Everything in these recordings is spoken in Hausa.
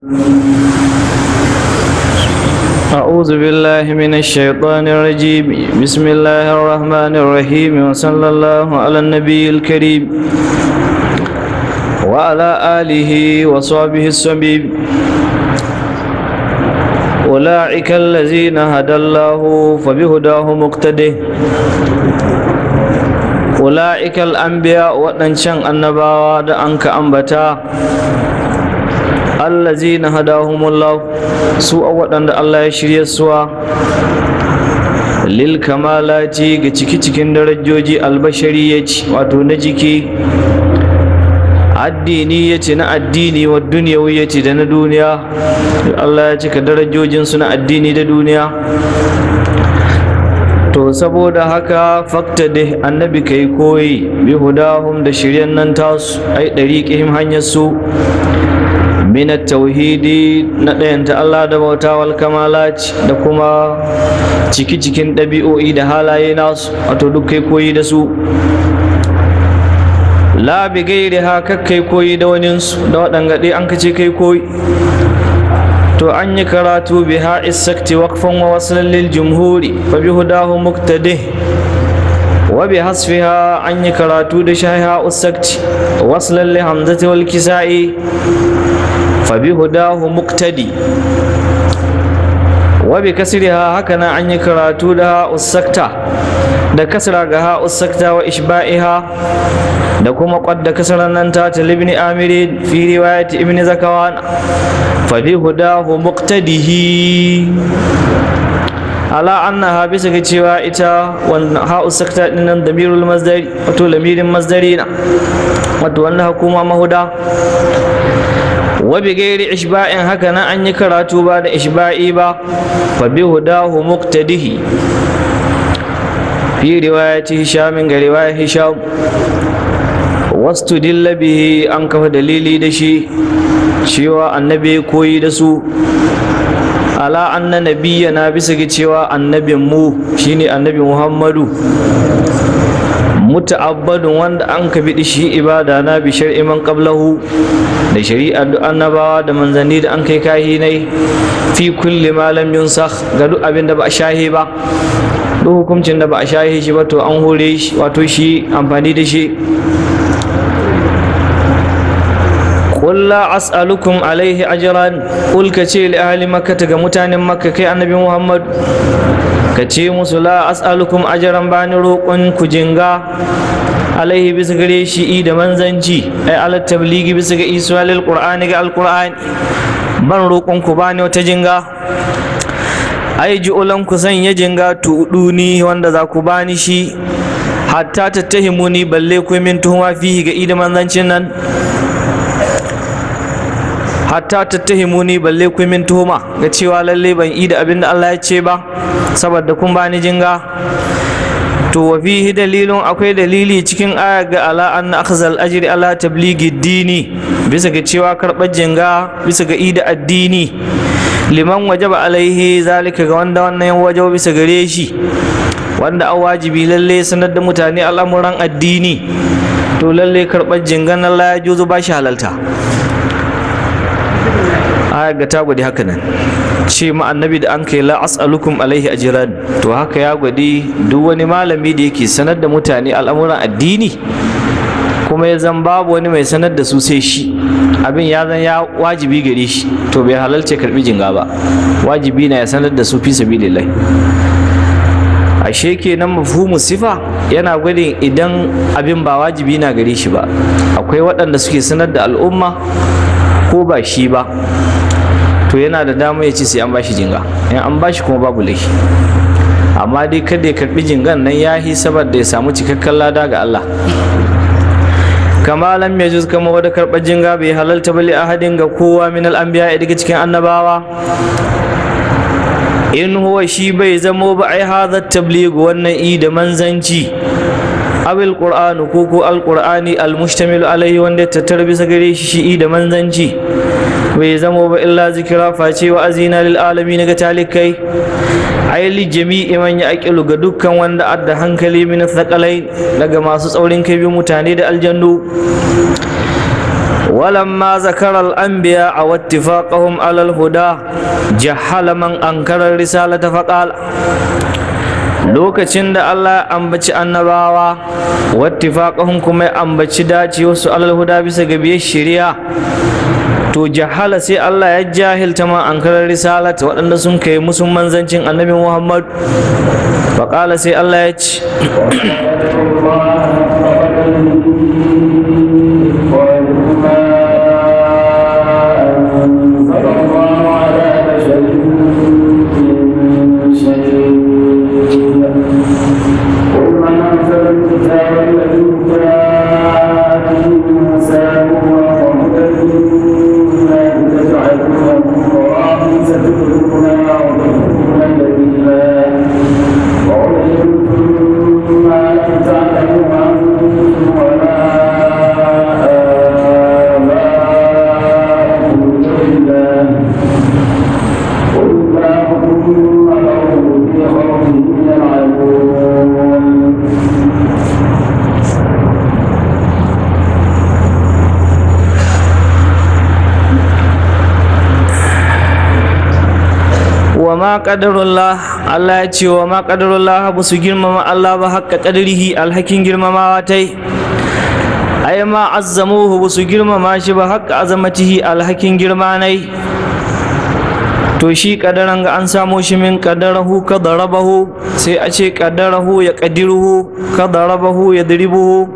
أعوذ بالله من الشيطان الرجيم بسم الله الرحمن الرحيم وصلى الله على النبي الكريم وعلى آله وصحبه السبيب أولئك الذين هدى الله فبهداه مقتده أولئك الأنبياء وأنشان النبوة أنك أنبتا allazina hadahumullah su a waɗanda Allah ya shirya suwa lil kamalati ga ciki cikin darajoji albashari ya ci wato na jiki addini ya ce na addini wa duniyawi ya ce da na duniya Allah ya cika darajojinsu na addini da duniya to saboda haka fakta da annabi kai koyi bi hudahum da shiryan nan tasu ai ɗariƙihim hanyar su min tauhidi na ɗayanta Allah da bauta wal kamalat da kuma ciki cikin ɗabi'o'i da halaye nasu wato duk kai koyi da su la bi gairi ha kai koyi da waninsu da waɗanga ɗaya an kace kai koyi to an yi karatu bi ha isakti waqfan wa waslan lil jumhuri fa bi hudahu muqtadi wa bi hasfiha an yi karatu da shahiha usakti waslan li hamzati wal kisa'i fabihudahu muqtadi wa bi kasriha hakanan an yi karatu da usakta da kasra ga ha usakta wa ishba'iha da kuma qadda kasran nan ta ibn amiri fi riwayati ibn zakawan fabihudahu muqtadihi ala annaha bisa ga cewa ita wannan ha usakta din nan damirul masdari wato lamirin masdari na wato wannan hukuma mahuda wa bi gairi ishba'in haka nan an yi karatu ba da ishba'i ba fa bi hudahu muqtadihi fi riwayati hisham ga riwayat hisham wastudilla bihi an kafa dalili da shi cewa annabi koyi da su ala anna nabiyyana bisa ga cewa annabin mu shine annabi muhammadu muta'abbadun wanda an ka biɗi shi ibada na bi shar'i man qablahu da shari'ar duk annabawa da manzanni da an kai kahi nai fi kulli ma lam yunsakh ga duk abin da ba a shahi ba duk hukuncin da ba a shahi shi ba to an hore shi wato shi amfani da shi قل لا أسألكم عليه أجرا قل كتي لأهل مكة كمتان مكة كي النبي محمد كتي مسلا أسألكم أجرا باني روقن كجنغا عليه بسغري شيء da manzanci ai ala tabligi bisa ga isuwa lil qur'ani ga alqur'ani ban roƙon ku bani wata jinga ai ji'ulan ku sanya jinga tuduni wanda za ku bani shi hatta tattahimuni balle ku min tuhuma fihi ga ida manzancin nan hatta tattahimuni balle ku min tuhuma ga cewa lalle ban yi da abin da Allah ya ce ba saboda kun bani jinga to wa fihi dalilun akwai dalili cikin aya ga ala an akhzal ajri ala tabligi dini bisa ga cewa karɓar jinga bisa ga ida addini liman wajaba alaihi zalika ga wanda wannan ya wajaba bisa gare shi wanda an wajibi lalle sanar da mutane al'amuran addini to lalle karɓar jingan Allah ya juzu ba shi halalta aya ga ta gwadi haka nan ce ma annabi da an kai la as'alukum alaihi ajran to haka ya gwadi duk wani malami da yake sanar da mutane al'amuran addini kuma ya zan babu wani mai sanar da su sai shi abin ya zan ya wajibi gare shi to bai halalce karbi jinga ba wajibi na ya sanar da su fi sabilillah ashe kenan mafhumu sifa yana gwadin idan abin ba wajibi na gare shi ba akwai waɗanda suke sanar da al'umma ko ba shi ba to yana da dama ya ce sai an bashi jinga in an bashi kuma babu laifi amma dai kada ya karbi jingan nan ya yi saboda ya samu cikakken lada ga Allah kama lam yajuz kama wada karɓar jinga bai halalta bali ahadin ga kowa min al-anbiya daga cikin annabawa in huwa shi bai zamo ba ai hadha tabligh wannan i da manzanci abil qur'anu ko ko al-qur'ani al-mustamil alaihi wanda ta tarbi gare shi shi i da manzanci bai zamo ba illa zikira face wa azina lil alamin ga talikai ay li jami'i man yaqilu ga dukkan wanda adda hankali min thaqalai daga masu tsaurin kai bi mutane da aljannu ولما ذكر الأنبياء واتفاقهم على الهدى جهل من أنكر الرسالة فقال lokacin da Allah ya ambaci annabawa wattifaqahum kuma ya ambaci dacewarsu alal huda bisa ga biyar shari'a to jahala sai Allah ya jahilta ma ankarar risalat waɗanda sun kai musu manzancin annabi Muhammad faƙala sai Allah ya ci wa ma qadarullah Allah ya ce wa ma qadarullah ba su girmama Allah ba hakka qadarihi alhakin girmamawa tai ai ma azzamuhu ba su girmama shi ba hakka azamatihi alhakin girma nai to shi kadaran ga an samo shi min kadarahu ka darabahu sai a ce kadarahu ya kadiruhu ka darabahu ya diribuhu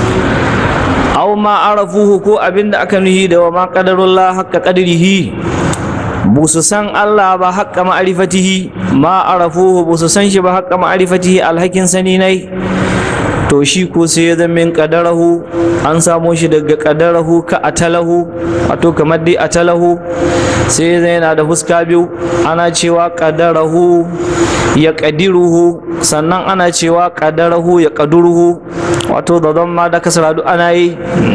aw ma arafuhu ko abinda aka nuhi da wa ma qadarullah hakka qadrihi bu su san Allah ba haƙƙa ma'arifatihi ma arafuhu bu su san shi ba haƙƙa ma'arifatihi alhakin sani nai to shi ko sai ya zama min qadarahu an samo shi daga qadarahu ka atalahu wato kamar dai atalahu sai zai yana da fuska biyu ana cewa qadarahu ya qadiruhu sannan ana cewa qadarahu ya qaduruhu wato da ma da kasara duk ana yi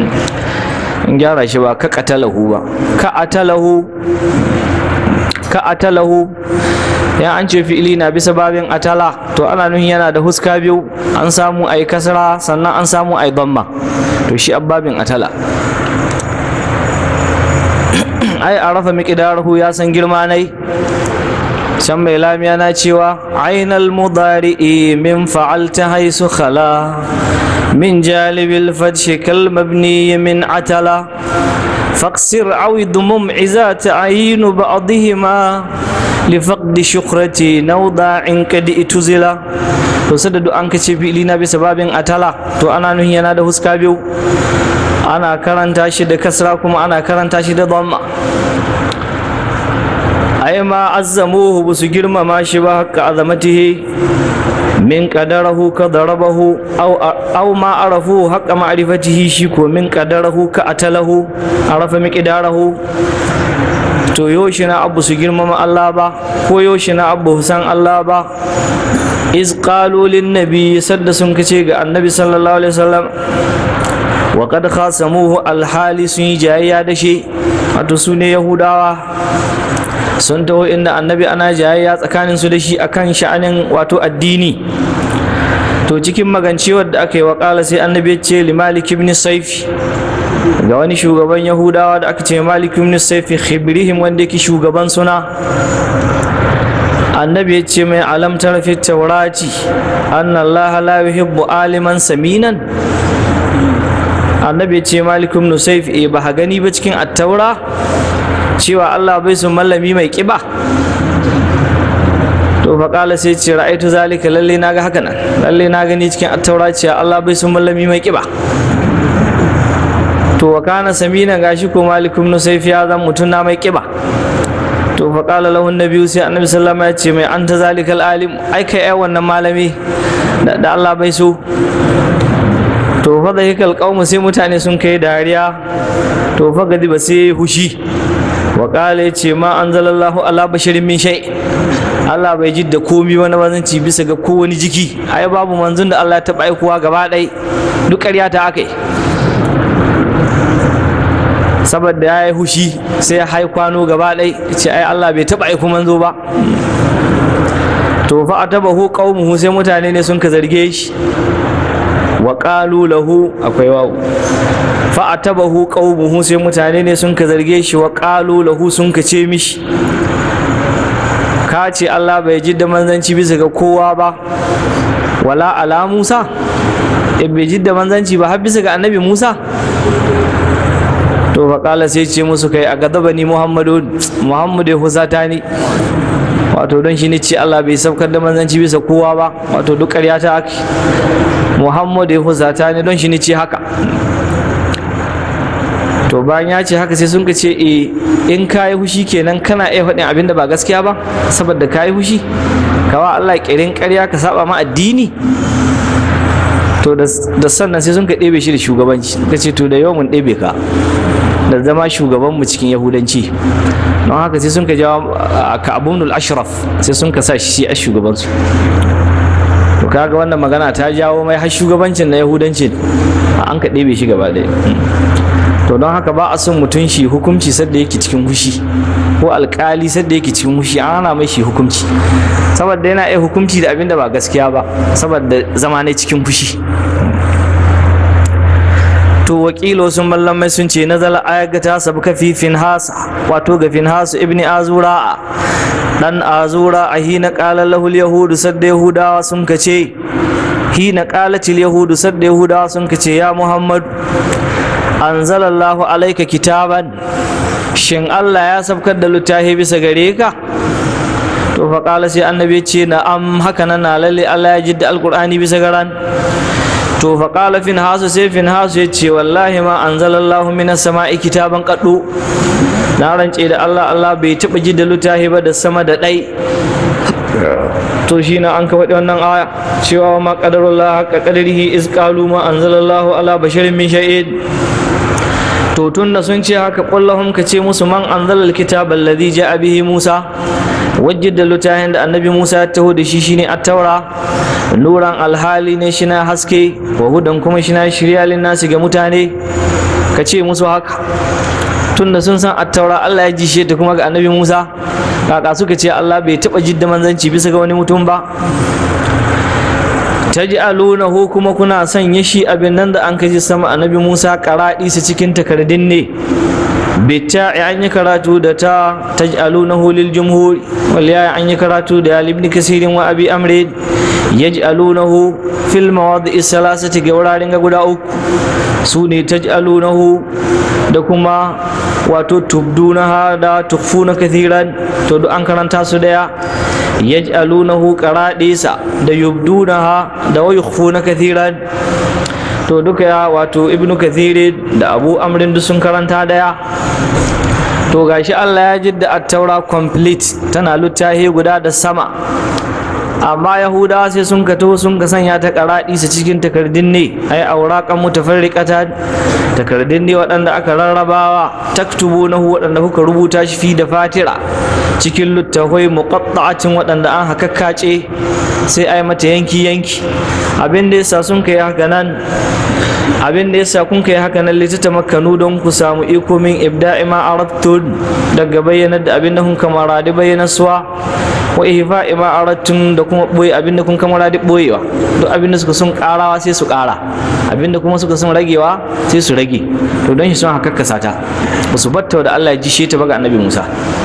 in gyara shi ba ka qatalahu ba ka atalahu ka atalahu ya an ce fi'ili na bisa babin atala to ana nuhin yana da huska biyu an samu ai kasra sannan an samu ai damma to shi babin atala ai arafa miqdarahu ya san girma nai can mai lamiya na cewa ainal mudari'i min fa'alta haisu khala min jalibil fadshi kal mabni min atala فاقصر أو ضمم إذا تعين بعضهما لفقد شكرتي نوضع قد اتزلا to sai da duk an kace fili na bisa babin atala to ana nuhi yana da huska biyu ana karanta shi da kasra kuma ana karanta shi da dhamma ai ma azzamuhu busu girmama shi ba haka azamatihi min qadarahu ka darabahu aw aw ma arafu haqqa ma'rifatihi shi ko min qadarahu ka atalahu arafa miqdarahu to yoshi na abu su girmama Allah ba ko yoshi na abu san Allah ba iz qalu lin nabi sadda sun kace ga annabi sallallahu alaihi wasallam wa qad khasamuhu alhali sun yi jayayya da shi wato su ne yahudawa sun taho inda annabi ana jayayya tsakanin su da shi akan sha'anin wato addini to cikin magancewar da aka yi waƙala sai annabi ya ce limalik ibn saifi ga wani shugaban yahudawa da aka ce malik ibn saifi khibrihim wanda yake shugaban suna annabi ya ce mai alamtar fi taurati anna allah la yuhibbu aliman saminan annabi ya ce malik ibn saifi eh ba gani ba cikin attaura cewa Allah bai su mallami mai kiba to fa kala sai ce ra'aitu zalika lalle naga haka nan lalle na gani cikin attaura cewa Allah bai su mallami mai kiba to wa kana samina gashi ko malikum nu sai ya zan mutun na mai kiba to fa kala lahu annabi sai annabi sallallahu alaihi wasallam ya ce mai anta zalikal alim ai kai ai wannan malami da Allah bai so to fa da hikal qaumu sai mutane sun kai dariya to fa gadi ba sai hushi wa ya ce ma an zalallahu ala bashirin min shai Allah bai ji da komi wani manzanci bisa ga kowane jiki ai babu manzon da Allah ya taɓa aikowa gaba ɗai duk ƙarya ta aka yi saboda ya yi hushi sai ya hai kwano gaba ɗai ce ai Allah bai taɓa aiko manzo ba to fa a taɓa hu ƙaumuhu sai mutane ne sun ka zarge shi wa ƙalu lahu akwai wawu fa atabahu qaumuhu sai mutane ne sun ka zarge shi wa qalu lahu sun ka ce mishi ka ce Allah bai ji da manzanci bisa ga kowa ba wala ala Musa in bai ji da manzanci ba har bisa ga annabi Musa to fa kala sai ce musu kai a gadaba ni Muhammadu Muhammadu ya husata ni wato don shi ne ce Allah bai saukar da manzanci bisa kowa ba wato duk ƙarya ta ake Muhammadu ya husata ni don shi ne ce haka to bayan ya ce haka sai sun ka ce e in ka yi hushi kenan kana iya faɗin abin da ba gaskiya ba saboda ka yi hushi kawa Allah ƙirin ƙarya ka saba ma addini to da sannan sai sun ka ɗebe shi da shugabanci ka ce to da yau mun ɗebe ka da zama shugabanmu cikin yahudanci don haka sai sun ka jawo ka abunul ashraf sai sun ka sa shi a shugabansu to kaga wannan magana ta jawo mai har shugabancin na yahudancin an ka ɗebe shi gaba ɗaya to don haka ba a son mutum shi hukunci sadda yake cikin hushi ko alkali sadda yake cikin hushi an hana mai shi hukunci saboda yana iya hukunci da abin da ba gaskiya ba saboda zama ne cikin fushi to wakilo sun mallamai sun ce nazala ayaga ta sabu kafi finhasa wato ga finhasu ibni azura dan azura a hina qala lahu yahudu sadda yahudawa sun kace hina qalatil yahudu sadda yahudawa sun kace ya muhammad anzalallahu alaika kitaban shin Allah ya sabkar da littafi bisa gare ka to fa qala sai annabi ce na am haka nan na lalle Allah ya jidda alqur'ani bisa garan to fa qala fin hasu sai fin hasu ya ce wallahi ma anzalallahu minas sama'i kitaban qaddu na rance da Allah Allah bai taba jidda littafi ba da sama da dai to shi na an ka faɗi wannan aya cewa ma qadarullah haqqa qadarihi iz qalu ma anzalallahu ala basharin min shay'in to tun da sun ce haka kullahum ka ce musu man anzalal kitab alladhi ja'a bihi Musa wajjid da lutahin da annabi Musa ya taho da shi shine at-taura nuran alhali ne shi na haske wa hudan kuma shi na shirya lin nasi ga mutane ka ce musu haka tun da sun san at-taura Allah ya ji shi ta kuma ga annabi Musa kaka suka ce Allah bai taba jidda manzanci bisa ga wani mutum ba taj'alunahu kuma kuna sanya shi abin nan da an kaji sama annabi Musa karadi su cikin takardun ne bitta an yi karatu da ta taj'alunahu lil jumhur wal ya an yi karatu da ibn kasirin wa abi amri yaj'alunahu fil mawadi'i salasati ga wuraren ga guda uku su ne taj'alunahu da kuma wato tubdunaha da tukfuna kathiran to duk an karanta su daya yaj'alunahu qaradisa da yubdunaha da wa yukhfuna kathiran to duka ya wato ibnu kathiri da abu amrin duk sun karanta daya to gashi Allah ya jidda at-taura complete tana littafi guda da sama amma yahudawa sai sun kato sun ka sanya ta karaɗi su cikin takardun ne ai auraƙan mutafarriqata takardun ne waɗanda aka rarrabawa taktubu nahu waɗanda kuka rubuta shi fi da fatira cikin littafai muqatta'atin waɗanda an hakakkace sai ai mata yanki yanki abin da yasa sun kai haka nan abin da yasa kun kai haka nan litata makkanu don ku samu iko min ibda'i ma aradtun daga bayyanar da abin da kun kamara da bayyanar suwa wa ihfa'i ma aradtun da kuma boye abin da kun kamara da boyewa duk abin da suka sun karawa sai su kara abin da kuma suka sun ragewa sai su rage to don shi sun haka kasata ba su batta da Allah ya ji shi ta baga annabi Musa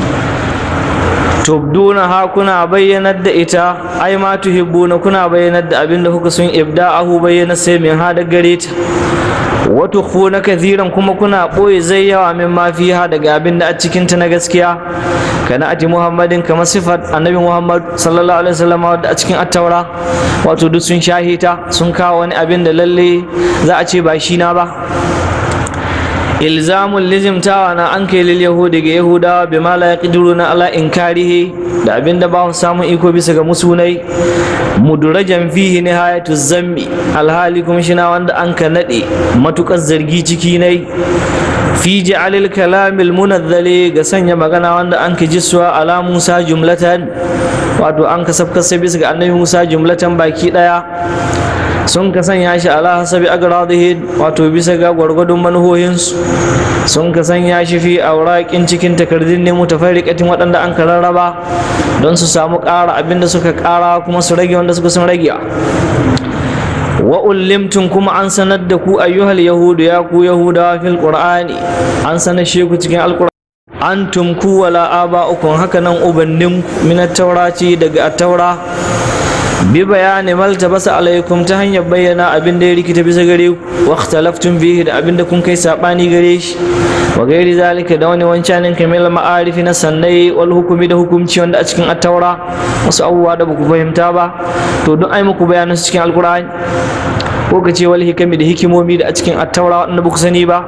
tubduna ha kuna bayyanar da ita ai ma tuhibbuna kuna bayyanar da abin da kuka sun ibda'ahu bayyana sai min ha da gare ta wa tukhfuna kathiran kuma kuna boye zai yawa min ma fiha daga abin da a cikin ta na gaskiya kana ati muhammadin kamar sifat annabi muhammad sallallahu alaihi wasallam wadda a cikin attaura wato duk sun shahita sun kawo wani abin da lalle za a ce ba shi na ba ilzamun lizimtawa na an kai lil yahudi ga yahudawa bi ma la yaqdiruna ala inkarihi da abinda ba su samun iko bisa ga musunai mudurajan fihi nihayatu zammi alhali kuma shina wanda an ka nade matukar zargi ciki nai fi ja'alil kalamil munazzali ga sanya magana wanda an ka jiswa ala Musa jumlatan wato an ka sabka bisa ga annabi Musa jumlatan baki daya sun ka sanya shi ala hasabi agradihi wato bisa ga gwargwadon manuhohinsu sun ka sanya shi fi auraƙin cikin takardun ne mutafarriqatin waɗanda an ka rarraba don su samu ƙara abinda suka ƙara kuma su rage wanda suka sun rage wa ullimtum kuma an sanar da ku ayyuhal yahudu ya ku yahudawa fil qur'ani an sanar shi ku cikin alqur'ani antum ku wala aba'ukum haka nan ubannin min taurati daga taura bi bayani maltabasa alaikum ta hanyar bayyana abin da ya rikita bisa gare ku wa ikhtalaftum bihi da abin da kun kai sabani gare shi wa gairi zalika da wani wancanin kamil ma'arifi na sannai wal hukumi da hukumci wanda a cikin attaura wasu abubuwa da baku fahimta ba to duk ai muku bayanan su cikin alkur'ani ko ka ce wal hikami da hikimomi da a cikin attaura wanda baku sani ba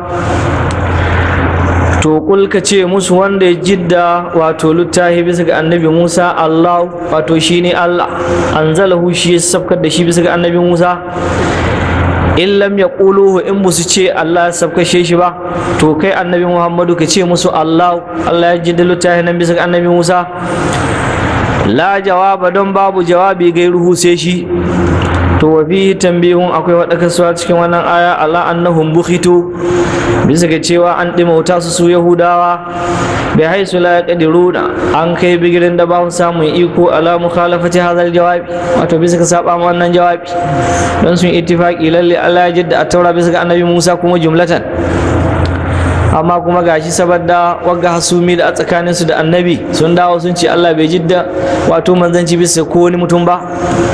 to kul ka ce musu wanda ya jidda wato littafi bisa ga annabi Musa Allah wato shine Allah anzalahu shi ya sabkar da shi bisa ga annabi Musa in lam yaquluhu in musu ce Allah ya sabkashe shi ba to kai annabi Muhammadu ka ce musu Allah Allah ya jidda littafi nan bisa ga annabi Musa la jawaba don babu jawabi gairuhu sai shi to wa fihi tambihun akwai wadda kasuwa cikin wannan aya ala annahum bukhitu bisa ga cewa an dimauta su su yahudawa bai haisu la yaqdiruna an kai bigirin da ba mu samun iko ala mukhalafati hadal jawabi wato bisa ga saba ma wannan jawabi don sun ittifaqi lalle Allah ya jidda a taura bisa ga annabi Musa kuma jumlatan amma kuma gashi saboda wagga hasumi da a tsakaninsu da annabi sun dawo sun ce Allah bai jidda wato manzanci bisa ko wani mutum ba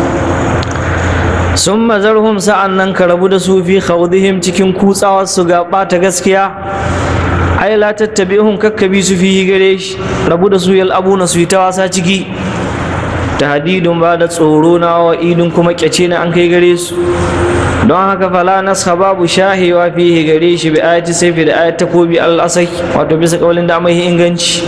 sun mazarhum sa'an nan ka rabu da su fi khawdihim cikin kutsawar su ga ɓata gaskiya ai la tattabi'uhum kakkabi su fi gare shi rabu da su yal'abuna su yi ta wasa ciki tahdidun ba da tsoro na wa idin kuma kyace na an kai gare su don haka fala nasha babu shahewa fihi gare shi bi ayati sayfi da ayat takobi al-asai wato bisa kaulin da mai inganci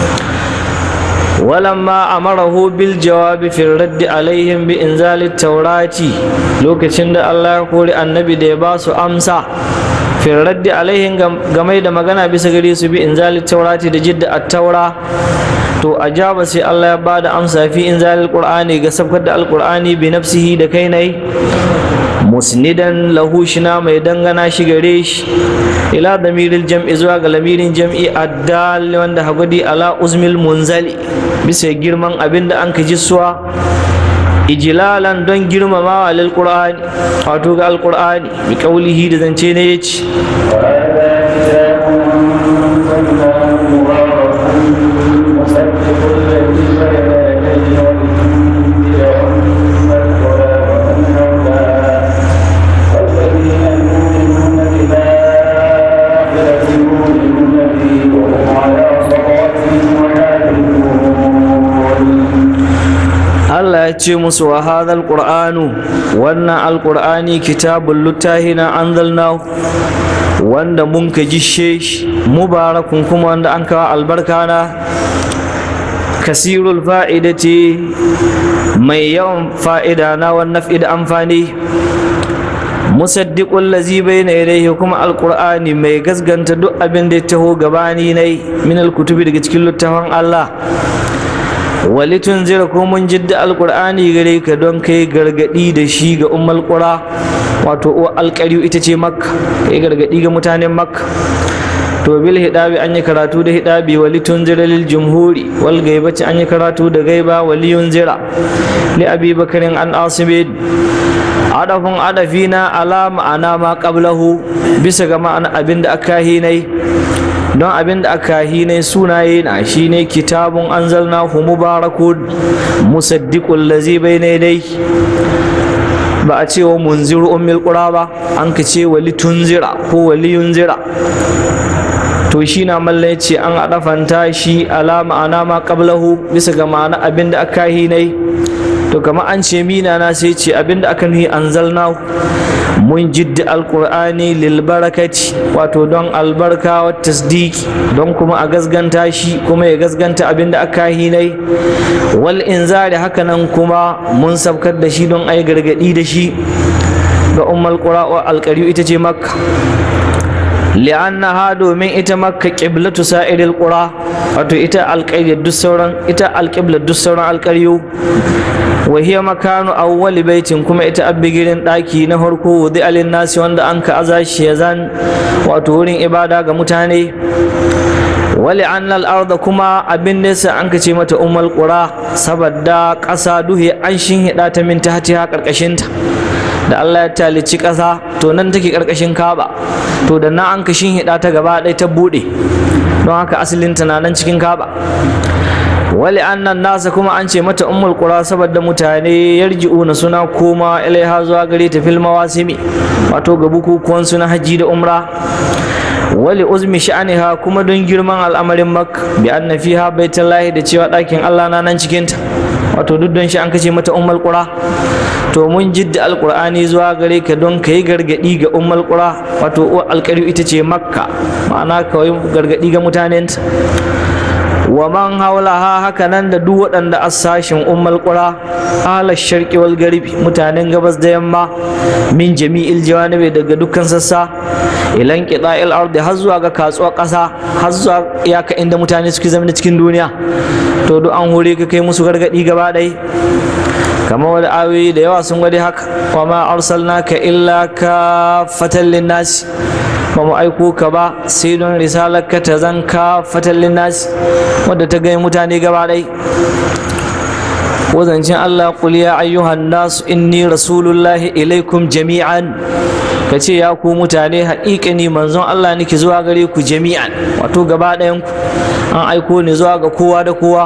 ولما أمره بالجواب في الرد عليهم بإنزال التوراة لوكتشند الله يقول النبي دي باسو أمسا في الرد عليهم game da magana bisa gare su bi inzalil taurati da jidda at-taura to ajaba sai Allah ya bada amsa fi inzalil qur'ani ga sabkar da alqur'ani bi nafsihi da kai nai musnidan lahu shina mai dangana shi gare shi ila damiril jam'i zuwa ga lamirin jam'i addal wanda hagudi ala uzmil munzali bisa girman abin da an ka jissuwa ijilalan don girmamawa lil qur'ani wato ga alqur'ani bi kaulihi da zance ne yace Allah ya ce musu wa hadhal qur'anu wannan alqur'ani kitabul lutahina anzalnahu wanda mun ka jishe shi mubarakun kuma wanda an kawo albarka na kasirul fa'idati mai yawan fa'ida na wan naf'i da amfani musaddiqul lazi bayna yadayhi kuma alqur'ani mai gasganta duk abin da ya taho gabani nai min alkutubi daga cikin littafin Allah walitun zira ko mun jidda alqur'ani gare ka don kai gargadi da shi ga ummul qura wato uwa alqariyu ita ce makka kai gargadi ga mutanen makka to bil hidabi an yi karatu da hidabi walitun zira lil jumhuri wal gaibati an yi karatu da gaiba waliyun zira li abi bakarin an asibid adafin adafina ala ma'ana ma qablahu bisa ga ma'ana abinda aka hinai don abin da aka hinai sunaye na shine kitabun anzalnahu mubarakun musaddiqul lazi bayna dai ba a ce wa munziru ummil qura ba an ka ce wali tunzira ko waliyun zira to shi na mallai ce an adafanta shi ala ma'ana ma qablahu bisa ga ma'ana abin da aka hinai to kamar an ce mina na sai ce abin da aka nuhi anzalnahu mun jiddi alkur'ani lil barakati wato don albarka wa tasdiki don kuma a gasganta shi kuma ya gasganta abinda aka hinai wal inzari hakanan kuma mun sabkar da shi don ai gargadi da shi ga ummul qura wa alqariyu ita ce makka li'annaha domin ita makka qiblatu sa'iril qura wato ita alqarya duk sauran ita alqibla duk sauran alqaryu وهي مكان أول بيت كما إتأبجرين داكي نهر كو ذي الناس وند أنك أزاش يزان وأتورين إبادة متاني ولأن الأرض كما أبن نسا أنك تيمة أم القرى سبدا قصا دوهي أنشين هدات من تحتها كركشنت da Allah ya talici ƙasa to nan take ƙarƙashin kaba to da na an kashin hida ta gaba ɗaya ta buɗe don haka asalin ta na nan cikin kaba wali annan nasa kuma an ce mata ummul qura saboda mutane yarji'una suna koma ilaiha zuwa gare ta fil mawasimi wato ga bukukuwan suna haji da umra wali uzmi sha'aniha kuma don girman al'amarin mak bi anna fiha baitullahi da cewa ɗakin Allah na nan cikin ta wato duk don shi an kace mata ummul qura to mun jidda alqur'ani zuwa gare ka don ka yi gargadi ga ummul qura wato alƙari ita ce makka ma'ana ka yi gargadi ga mutanenta wa man haulaha haka nan da duk waɗanda asashin ummal qura ala sharqi wal garbi mutanen gabas da yamma min jami'il jawanibi daga dukkan sassa ilan qita'il ardi har zuwa ga katsuwar ƙasa har zuwa iyaka inda mutane suke zama cikin duniya to duk an hore ka kai musu gargadi gaba ɗaya kamar wani ayoyi da yawa sun gwade haka wa ma arsalnaka illa kafatan linnasi ba mu aiko ka ba sai don risalarka ta zan ka fatallin nasi wadda ta gani mutane gaba ɗai wazancin Allah qul ya ayyuhan nasu inni rasulullahi ilaikum jami'an ka ce ya ku mutane haƙiƙani manzon Allah nake zuwa gare ku jami'an wato gaba ɗayan ku an aiko ni zuwa ga kowa da kowa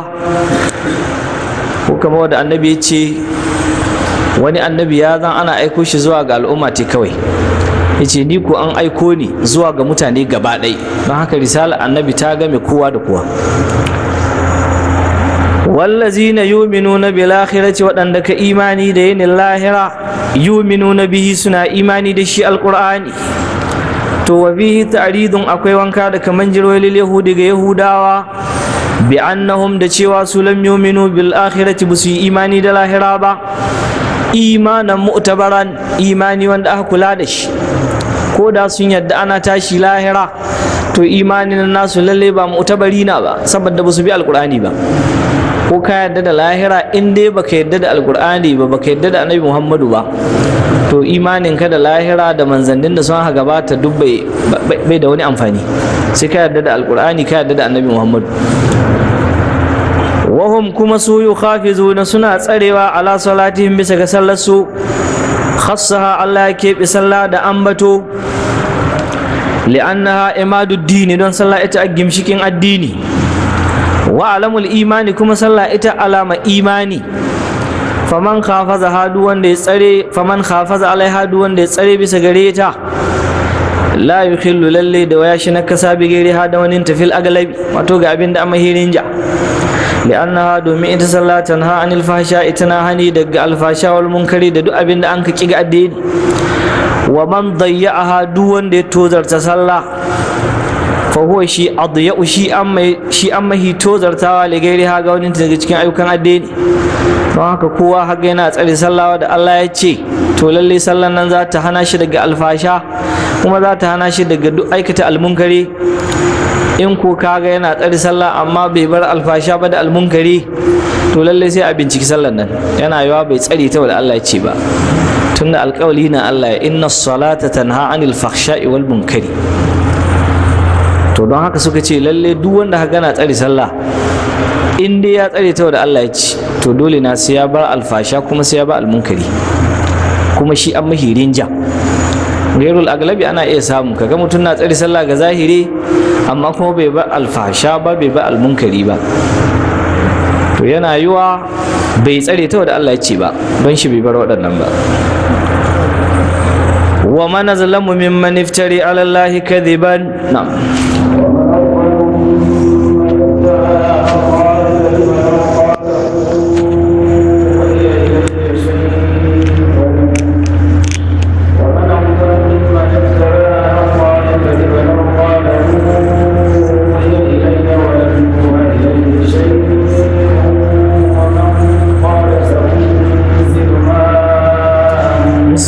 ko kamar wanda annabi ya ce wani annabi ya zan ana aiko shi zuwa ga al'umma ce kawai ya ce ni ko an aiko ni zuwa ga mutane gaba ɗai don haka risala annabi ta game kowa da kowa wallazina yuminuna bil akhirati waɗanda ka imani da yin lahira yuminuna bihi suna imani da shi alqur'ani to wa bihi ta'ridun akwai wanka da kaman jirwalil yahudi ga yahudawa bi annahum da cewa su lam yuminu bil akhirati busu yi imani da lahira ba imanan mu'tabaran imani wanda aka kula da shi ko da sun yadda ana tashi lahira to imanin nasu lalle ba mu'tabari na ba saboda ba su bi alkur'ani ba ko ka yadda da lahira in dai baka yadda da alkur'ani ba baka yadda da annabi muhammadu ba to imanin ka da lahira da manzannin da sun ha gabata duk bai da wani amfani sai ka yadda da alkur'ani ka yadda da annabi muhammadu wahum kuma su yukhafizuna suna tsarewa ala salatihim bisa ga sallarsu khassaha Allah ya keɓe sallah da ambato li'annaha imaduddini don sallah ita a gimshikin addini wa alamul imani kuma sallah ita alama imani faman khafaza hadu wanda ya tsare faman khafaza alai hadu wanda ya tsare bisa gare ta la yukhillu lalle da waya shi na kasa bi gairi hada wani tafil agalabi wato ga abin da amma hirin ja li'annaha domin ita sallah tanha anil fahsha ita na hani daga alfasha wal munkari da duk abin da an ka kiga addini wa man dayya'aha duk wanda ya tozarta sallah fa huwa shi adya'u shi an mai shi an mahi tozartawa li gairi ha ga wani daga cikin ayyukan addini don haka kowa haka yana tsare sallah da Allah ya ce to lalle sallan nan za ta hana shi daga alfasha kuma za ta hana shi daga duk aikata almunkari in ko kaga yana tsari sallah amma bai bar alfasha ba da almunkari to lallai sai a binciki sallan nan yana yawa bai tsari ta wanda Allah ya ce ba tunda alƙawali na Allah ya inna salata tanha anil fakhsha'i wal munkari to don haka suka ce lalle duk wanda ka gana tsari sallah in dai ya tsare ta wanda Allah ya ce to dole na sai ya bar alfasha kuma sai ya bar almunkari kuma shi an mahirin ja gairul aglabi ana iya samu kaga mutum na tsari sallah ga zahiri amma kuma bai ba alfasha ba bai ba almunkari ba to yana yiwa bai tsare ta da Allah ya ce ba don shi bai bar waɗannan ba wa man zalamu mimman iftari ala Allah kadiban na'am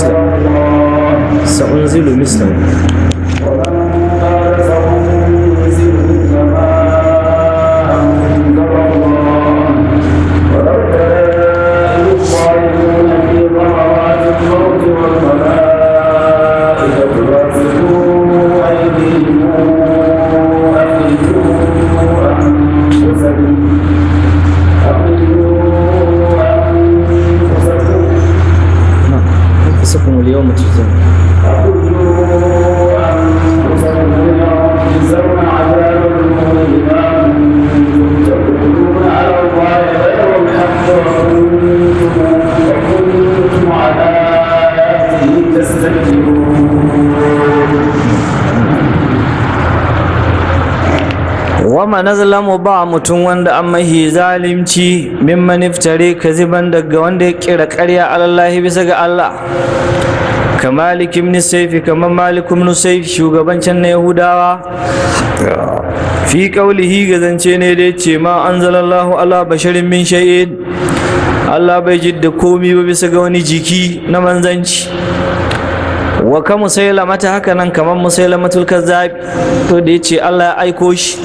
سأنزل مثله man zalamu ba mutum wanda an mahi zalimci mimman iftare kaziban daga wanda ya kira ƙarya alallahi bisa ga Allah ka malik ibn saifi kamar malik ibn saifi shugabancin na yahudawa fi qaulihi ga zance ne da yace ma anzalallahu ala basharin min shay'in Allah bai jidda komi ba bisa ga wani jiki na manzanci wa ka musailama ta haka nan kamar musailamatul kazzab to da yace Allah ya aiko shi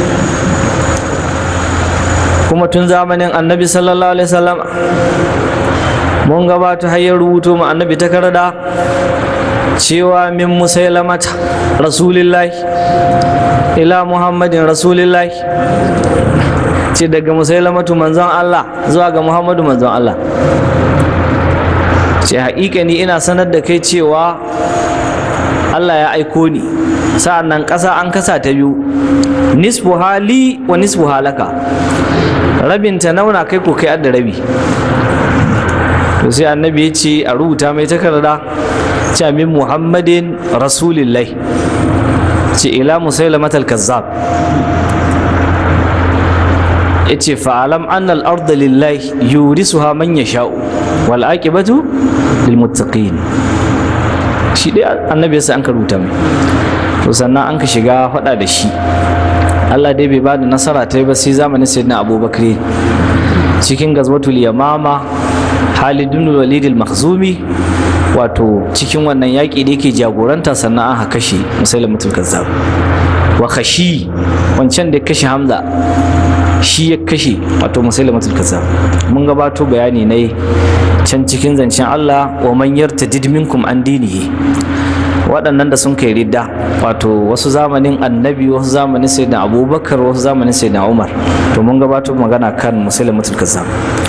kuma tun zamanin annabi sallallahu alaihi wasallam mun gabata har ya rubuto mu annabi takarda cewa min musailamata rasulillahi ila muhammadin rasulillahi ce daga musailamatu manzon Allah zuwa ga muhammadu manzon Allah ce haƙiƙa ni ina sanar da kai cewa Allah ya aiko ni sa'an nan ƙasa an kasa ta biyu nisfu hali wa nisfu halaka rabinta nauna kai ko kai adda rabi to sai annabi ya ce a rubuta mai takarda ce min muhammadin rasulillahi ce ila musailamatal kazzab ya ce fa'alam annal arda lillahi yurisuha man yasha'u wal aqibatu lil muttaqin shi dai annabi sai an ka rubuta mai to sannan an ka shiga faɗa da shi Allah dai bai bada nasara ta ba sai zamanin sayyidina Abubakar cikin gazwatul yamama Khalid ibn Walid al-Makhzumi wato cikin wannan yaƙi da yake jagoranta sannan an kashe Musailamatul Kazzab wa khashi wancan da kashe Hamza shi ya kashe wato Musailamatul Kazzab mun gabato bayani ne can cikin zancen Allah wa man yartadid minkum an dinihi waɗannan da sun kai ridda wato wasu zamanin annabi wasu zamanin sayyidina abubakar wasu zamanin sayyidina umar to mun gabato magana kan musulmatul kazzab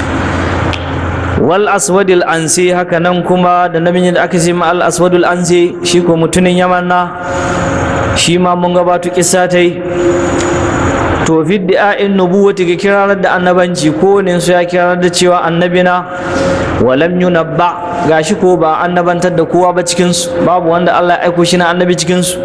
wal aswadil ansi haka nan kuma da namijin da aka ce ma al aswadul ansi shi ko mutumin yaman na shi ma mun gabato kissa ta yi to fi da'in nubuwati ga kirarar da annabanci ko ne su ya kirar da cewa annabina walam yunabba gashi ko ba annabantar da kowa ba cikin su babu wanda Allah ya aiko shi na annabi cikin su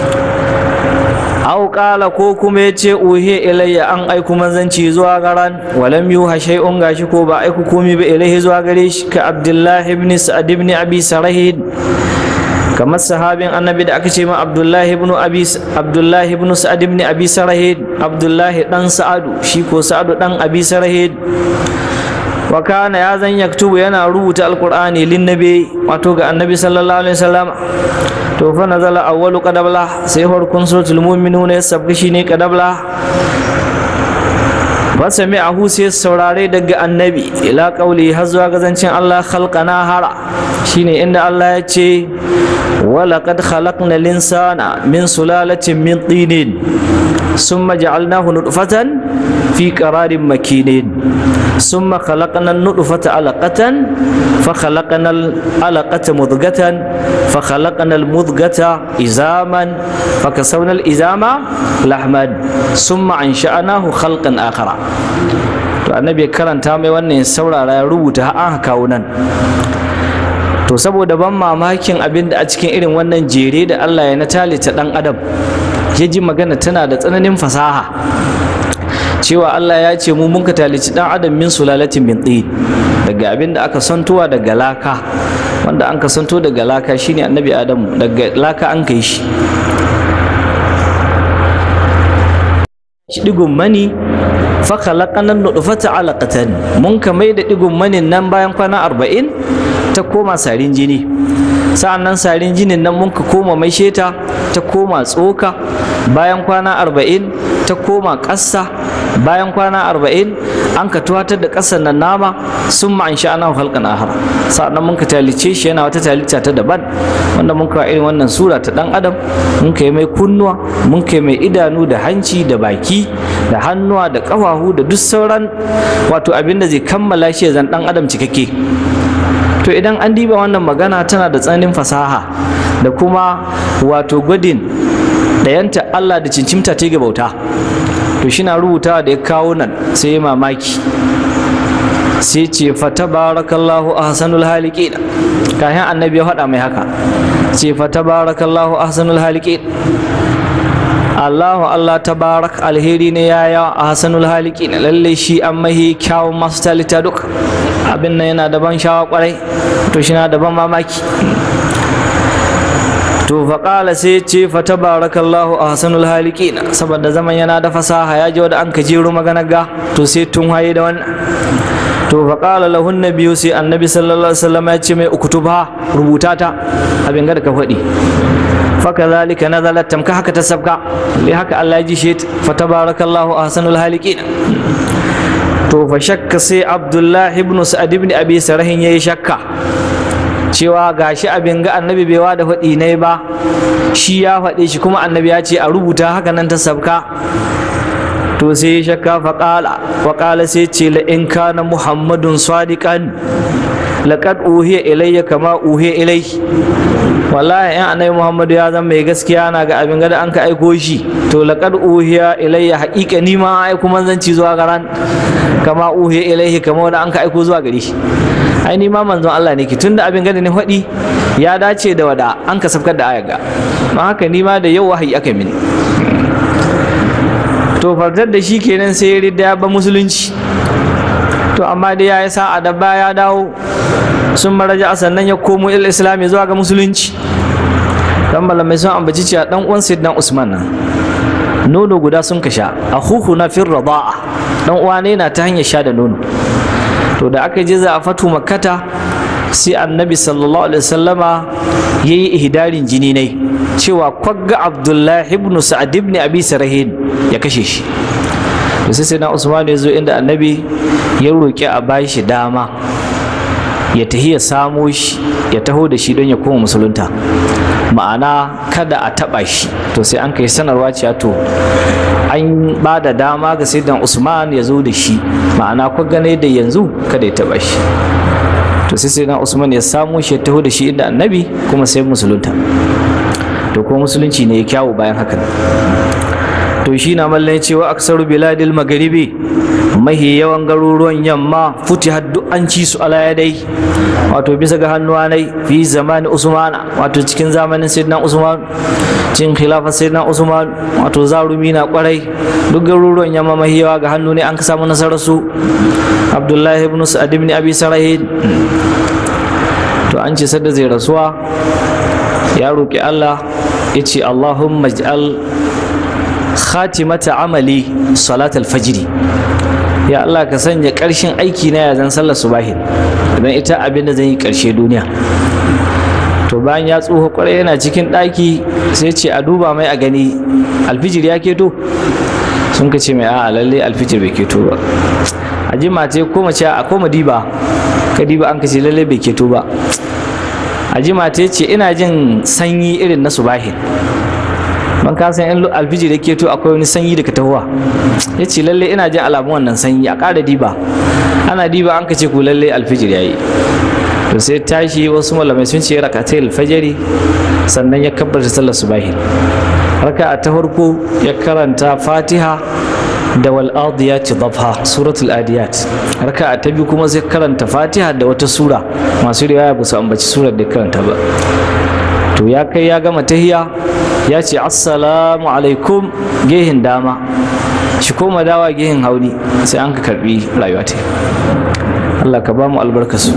aw qala ko kuma yace uhe ilayya an aiku manzanci zuwa garan walam yuha shay'un gashi ko ba aiku komi ba ilayhi zuwa gare shi ka abdullahi ibn sa'ad ibn abi sarahid kamar sahabin annabi da aka ce ma abdullahi ibn abi abdullahi ibn sa'ad ibn abi sarahid abdullahi dan sa'adu shi ko sa'adu dan abi sarahid wa kana ya zan yaktubu yana rubuta alqur'ani lin nabi wato ga annabi sallallahu alaihi wasallam to fa nazala awwalu qadabla sai farkon suratul mu'minun ya sabbi shine qadabla ba sami ahu sai saurare daga annabi ila qauli har zuwa gazancin Allah khalqana hara shine inda Allah ya ce ولقد خلقنا الإنسان من سلالة من طين ثم جعلناه نطفة في قرار مكين ثم خلقنا النطفة علقة فخلقنا العلقة مضغة فخلقنا المضغة إزاما فكسونا الإزام لحما ثم أنشأناه خلقا آخر to annabi ya karanta mai wannan saurara ya rubuta har an kawo nan to saboda ban mamakin abin da a cikin irin wannan jere da Allah ya na talita dan adam ya ji magana tana da tsananin fasaha cewa Allah ya ce mu mun ka talici dan adam min sulalatin min tin daga abin da aka santowa daga laka wanda an ka santo daga laka shine annabi adamu daga laka an kai shi digun mani fa khalaqana nutfata alaqatan mun ka mai da digun manin nan bayan kwana arba'in ta koma sarin jini sa'an nan sarin jinin nan mun ka koma mai sheta ta koma tsoka bayan kwana arba'in ta koma ƙasa bayan kwana arba'in an ka tuwatar da ƙasar nan nama sun ma'an sha'ana halkan ahara sa'an nan mun ka talice shi yana wata talita ta daban wanda mun ka irin wannan sura ta ɗan adam mun ka yi mai kunnuwa mun ka yi mai idanu da hanci da baki da hannuwa da ƙafafu da duk sauran wato abin da zai kammala shi zan ɗan adam cikakke to idan an diba wannan magana tana da tsananin fasaha da kuma wato gwadin ɗayanta Allah da cincimta ta ga bauta to shi na rubutawa da ya kawo nan sai ya mamaki sai ce fatabarakallahu ahsanul haliqin kayan annabi ya faɗa mai haka ce fatabarakallahu ahsanul haliqin a Allahu Allah tabarak alheri ne ya yawa a hasanul haliki na lalle shi an mahi kyawun masu talita duk abin nan yana daban shawa kwarai to shi na daban mamaki to faƙala sai ce fa tabarakallahu a hasanul haliki na saboda zaman yana da fasaha ya ji wadda an ka jero magana ga to sai tun haye da wannan to faƙala lahun nabiyu sai annabi sallallahu alaihi wasallam ya ce mai uktuba rubuta ta abin ga da ka faɗi فكذلك نزلت تمك هكا تسبكا لهكا الله يجي شيت فتبارك الله أحسن الهالكين to fa shakka sai abdullahi ibn sa'ad ibn abi sarahin yayi shakka cewa gashi abin ga annabi bai wa da faɗi ne ba shi ya faɗe shi kuma annabi ya ce a rubuta haka nan ta sabka to sai ya shakka fa qala wa qala sai ce la in kana muhammadun sadiqan laqad uhiya ilayya kama uhiya ilayhi wallahi in annabi muhammadu ya zama mai gaskiya na ga abin gada an ka aiko shi to laqad uhiya ilayya haqiqa ni ma aiko manzanci zuwa garan kama uhiya ilayhi kama wanda an ka aiko zuwa gare shi ai ni ma manzon Allah ne ki tunda abin gada ne faɗi ya dace da wada an ka safkar da ayaga ma haka ni ma da yau wahayi aka mini to fartar da shi kenan sai ya ridda ya ba musulunci to amma dai ya yi sa'a da baya dawo sun maraja sannan ya komo il islami zuwa ga musulunci dan malamai sun ambaci cewa dan uwan sayyidina usman nan nono guda sun ka sha akhuhu na fir rada'a dan uwa ne na ta hanyar sha da nono to da aka je za a fatu makkata sai annabi sallallahu alaihi wasallama yayi ihdarin jini ne cewa kwagga abdullahi ibn sa'ad ibn abi sarahin ya kashe shi da sai sai na usman ya zo inda annabi ya roki a bashi dama ya tahi ya samo shi ya taho da shi don ya koma musulunta ma'ana kada a taba shi to sai an kai sanarwa cewa to an ba da dama ga sayyidina usman ya zo da shi ma'ana ku gane da yanzu kada ya taba shi to sai sayyidina usman ya samo shi ya taho da shi inda annabi kuma sai musulunta to kuma musulunci ne ya kyawu bayan hakan to shi na mallan cewa aksaru biladil magaribi mahi yawan garuruwan yamma futi haddu an ci su ala dai wato bisa ga hannuwa nai fi zamanin usmana wato cikin zamanin sayyidina usman cin khilafa sayyidina usman wato zarumi na kwarai duk garuruwan yamma mahi yawa ga hannu ne an ka samu nasarar su abdullahi ibn sa'ad ibn abi sarahid to an ce sadda zai rasuwa ya roki Allah ya ce Allahumma ij'al khatimata amali salat al-fajr ya Allah ka sanya ƙarshen aiki na yazan sallar subahin idan ita abin da zan yi ƙarshe duniya to bayan ya tsoho kwarai yana cikin ɗaki sai ce a duba mai a gani alfijir ya keto sun ka ce mai a lalle alfijir bai keto ba a ji mace ko mace a koma diba ka diba an ka ce lalle bai keto ba a ji mace ce ina jin sanyi irin na subahin ban ka san in alfijir ya keto akwai wani sanyi daga tahowa ya ce lalle ina jin alamun wannan sanyi a ƙara diba ana diba an ka ce ku lalle alfijir ya yi to sai tashi wasu malamai sun ce rakatai alfajari sannan ya kabbarta sallar subahi raka ta farko ya karanta fatiha da wal adiyat dhabha suratul adiyat raka ta biyu kuma sai karanta fatiha da wata sura masu riwaya ba su ambaci surar da karanta ba to ya kai ya gama tahiya ya ce assalamu alaikum gehin dama shi koma dawa gehin hauni sai an ka karbi rayuwa ta Allah ka ba mu albarkasu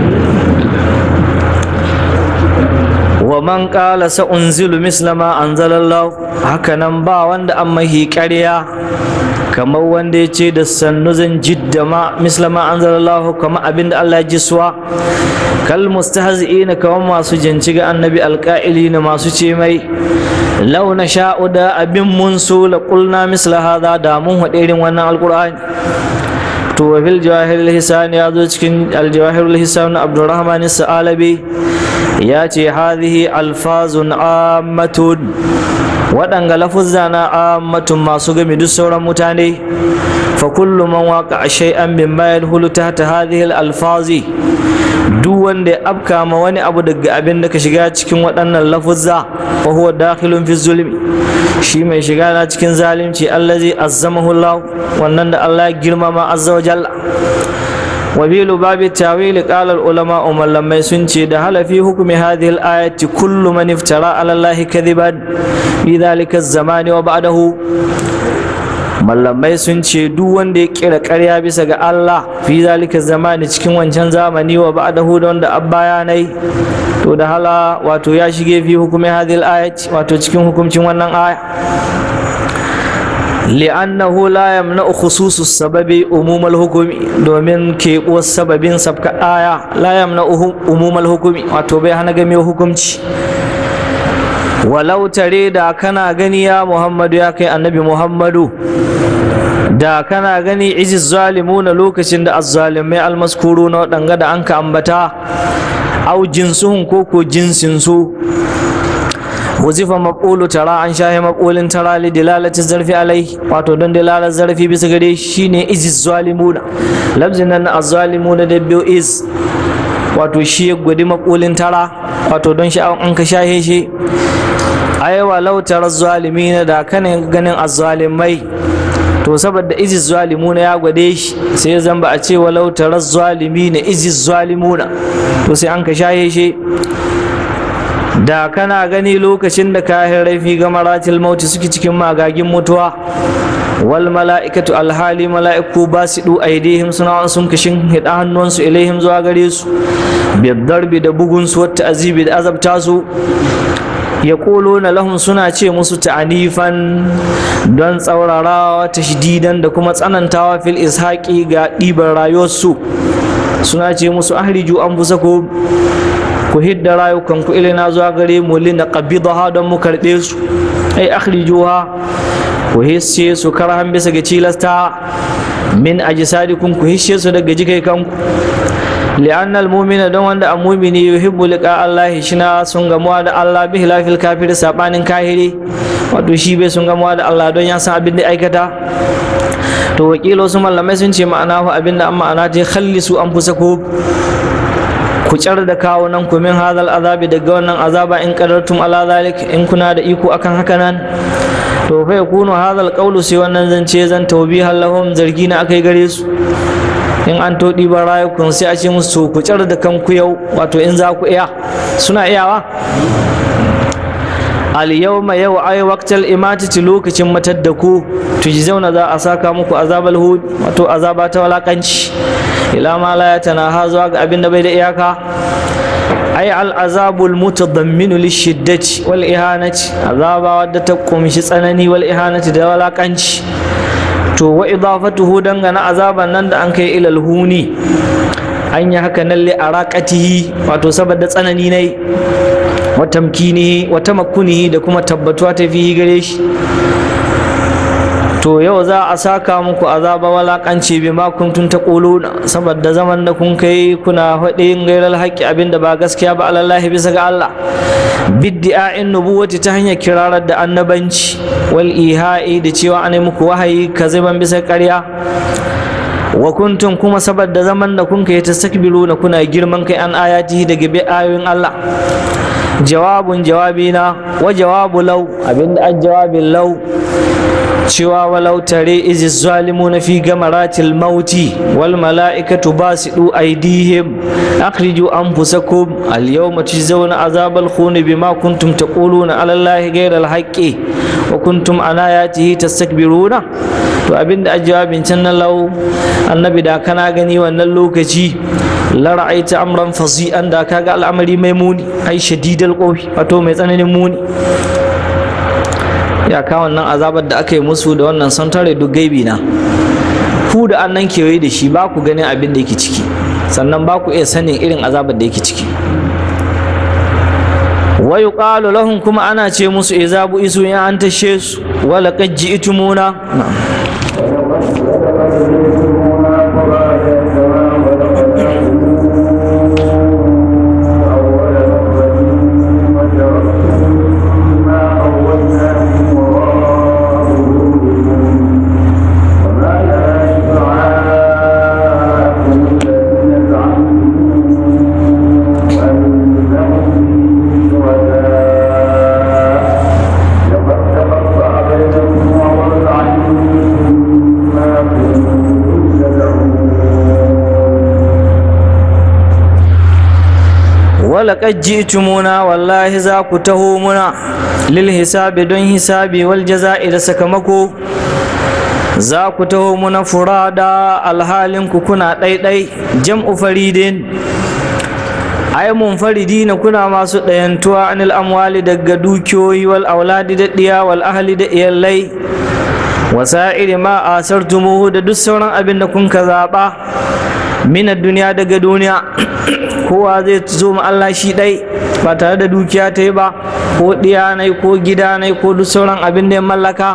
wa man qala sa unzilu misla ma anzalallahu haka nan ba wanda an mahi ƙarya kamar wanda ya ce da sannu zan jidda ma misla ma anzalallahu kamar abinda Allah ya jiswa kal mustahzi'ina kamar masu janci ga annabi alqa'ilina masu ce mai law na sha'u da abin mun so la qulna misla hadha da mun irin wannan alqur'ani to wa fil jawahir hisan ya zo cikin aljawahir hisan abdurrahman sa'alabi ya ce hadhihi alfazun ammatun waɗanga lafuzza na ammatun masu gami duk sauran mutane fa kullu man waqa shay'an mimma yadkhulu tahta hadhihi alfazi duk wanda ya afka ma wani abu daga abin da ka shiga cikin waɗannan lafuzza fa huwa dakhilun fi zulmi shi mai shiga na cikin zalunci allazi azzamahu Allah wannan da Allah ya girmama azza wa jalla wa bi lubabi tawil qala al ulama mallamai sun ce da halafi hukumi hadhihi al ayati kullu man iftara ala allahi kadhiban bi dhalika az-zamani wa ba'dahu mallamai sun ce duk wanda ya kira ƙarya bisa ga Allah fi zalika zamani cikin wancan zamani wa ba'dahu da wanda abba nai to da hala wato ya shige fi hukumi hadhihi ayat wato cikin hukuncin wannan aya li'annahu la yamna'u khususu sababi umumal hukumi domin ke sababin sabka aya la yamna'u umumal hukumi wato bai hana game hukunci walau tare da kana gani ya muhammadu ya kai annabi muhammadu da kana gani ijiz zalimuna lokacin da azzalimai almaskuru na waɗanga da an ka ambata au jinsuhun ko ko jinsinsu wazifa maƙulu tara an shahe maƙulin tara li dilalati zarfi alai wato don dilalar zarfi bisa gare shi ne ijiz zalimuna labzin nan na azzalimuna da biyu is wato shi ya gwadi maƙulin tara wato don shi an ka shahe shi aiwa lautar zalimina da kanin ganin azzalimai to saboda izi zalimuna ya gwade shi sai zan ba a ce walau tara zalimina izi zalimuna to sai an ka shaye shi da kana gani lokacin da kahin raifi ga maratil mauti suke cikin magagin mutuwa wal mala'ikatu alhali mala'iku ba su du aidihim suna sun kashin hida hannunsu ilaihim zuwa gare su bidarbi da bugun su wata azibi da azabta su ya na lahum suna ce musu ta'anifan don tsaurarawa tashdidan da kuma tsanantawa fil ishaqi ga ɗiban rayuwarsu suna ce musu ahriju an busa ko ku hidda rayukanku ilina zuwa gare mu lina qabidaha don mu karɓe su ai akhrijuha ku hisse su karhan bisa ga cilasta min ajsadikum ku hisse su daga jikai kanku لأن المؤمن دون وند المؤمن يحب لقاء الله شنا sun gamuwa da Allah bi hilafil kafir sabanin kahiri wato shi bai sun gamuwa da Allah don ya san abin da aikata to wakilo su mallamai sun ce ma'ana fa abin da an ma'ana ta khalli su an fusa ko ku car da kawo nan ku min hadal azabi daga wannan azaba in qadartum ala zalik in kuna da iko akan haka nan to fa yakunu hadal qawlu sai wannan zance zan tawbihan lahum zargi na akai gare su in an to ɗiban rayukun sai a ce musu ku car da kanku yau wato in za ku iya suna iyawa al yawma yau ay waqtal imatati lokacin matar da ku zauna za a saka muku azabal hud wato azaba ta walakanci ila ma la yatanaha zuwa ga abin da bai da iyaka ay al azabul mutadamminu lishiddati wal ihanati azaba wadda ta kumshi tsanani wal ihanati da walakanci to wa idafatuhu dangana azaban nan da an kai ilal huni an yi haka nan li araqatihi wato saboda tsanani ne wa tamkinihi wa tamakkunihi da kuma tabbatuwa ta fi gare shi to yau za a saka muku azaba walakanci bi ma kuntum taquluna saboda zaman da kun kai kuna faɗin gairar haƙƙi abinda ba gaskiya ba alallahi bisa ga Allah biddi'a'in nubuwati ta hanyar kirarar da annabanci wal iha'i da cewa ana muku wahayi kaziban bisa ƙarya wa kuntum kuma saboda zaman da kun kai tastakbiruna kuna girman kai an ayati daga bi ayoyin Allah jawabun jawabina wa jawabu law abinda an jawabin law cewa walau tare izi zalimu na fi gamaratil mauti wal mala'ikatu basidu aidihim akhriju anfusakum al yawma tujzauna azabal khuni bima kuntum taquluna ala allahi ghayra al haqqi wa kuntum an ayatihi tastakbiruna to abinda ajawabin can nan lau annabi da kana gani wannan lokaci la ra'aita amran fazi'an da kaga al'amari mai muni ai shadidal qawi wato mai tsananin muni ya ka wannan azabar da aka yi musu da wannan santare duk gaibi na ku da annan kewaye da shi ba ku ganin abin da yake ciki sannan ba ku iya sanin irin azabar da yake ciki wa yuqalu lahum kuma ana ce musu izabu isu ya an tashe su wa laqad ji'tumuna walaƙad ji'tumuna wallahi za ku taho muna lil hisabi don hisabi wal jaza'i da sakamako za ku taho muna furada alhalin ku kuna ɗaiɗai jam'u faridin ai mun faridi na kuna masu ɗayantuwa anil amwali daga dukiyoyi wal auladi da ɗiya wal ahli da iyalai wasa'iri ma asartumuhu da duk sauran abin da kun ka zaɓa minar duniya daga duniya kowa zai zo ma Allah shi ɗai ba tare da dukiya ta yi ba ko ɗiya nai ko gida nai ko duk sauran abin da ya mallaka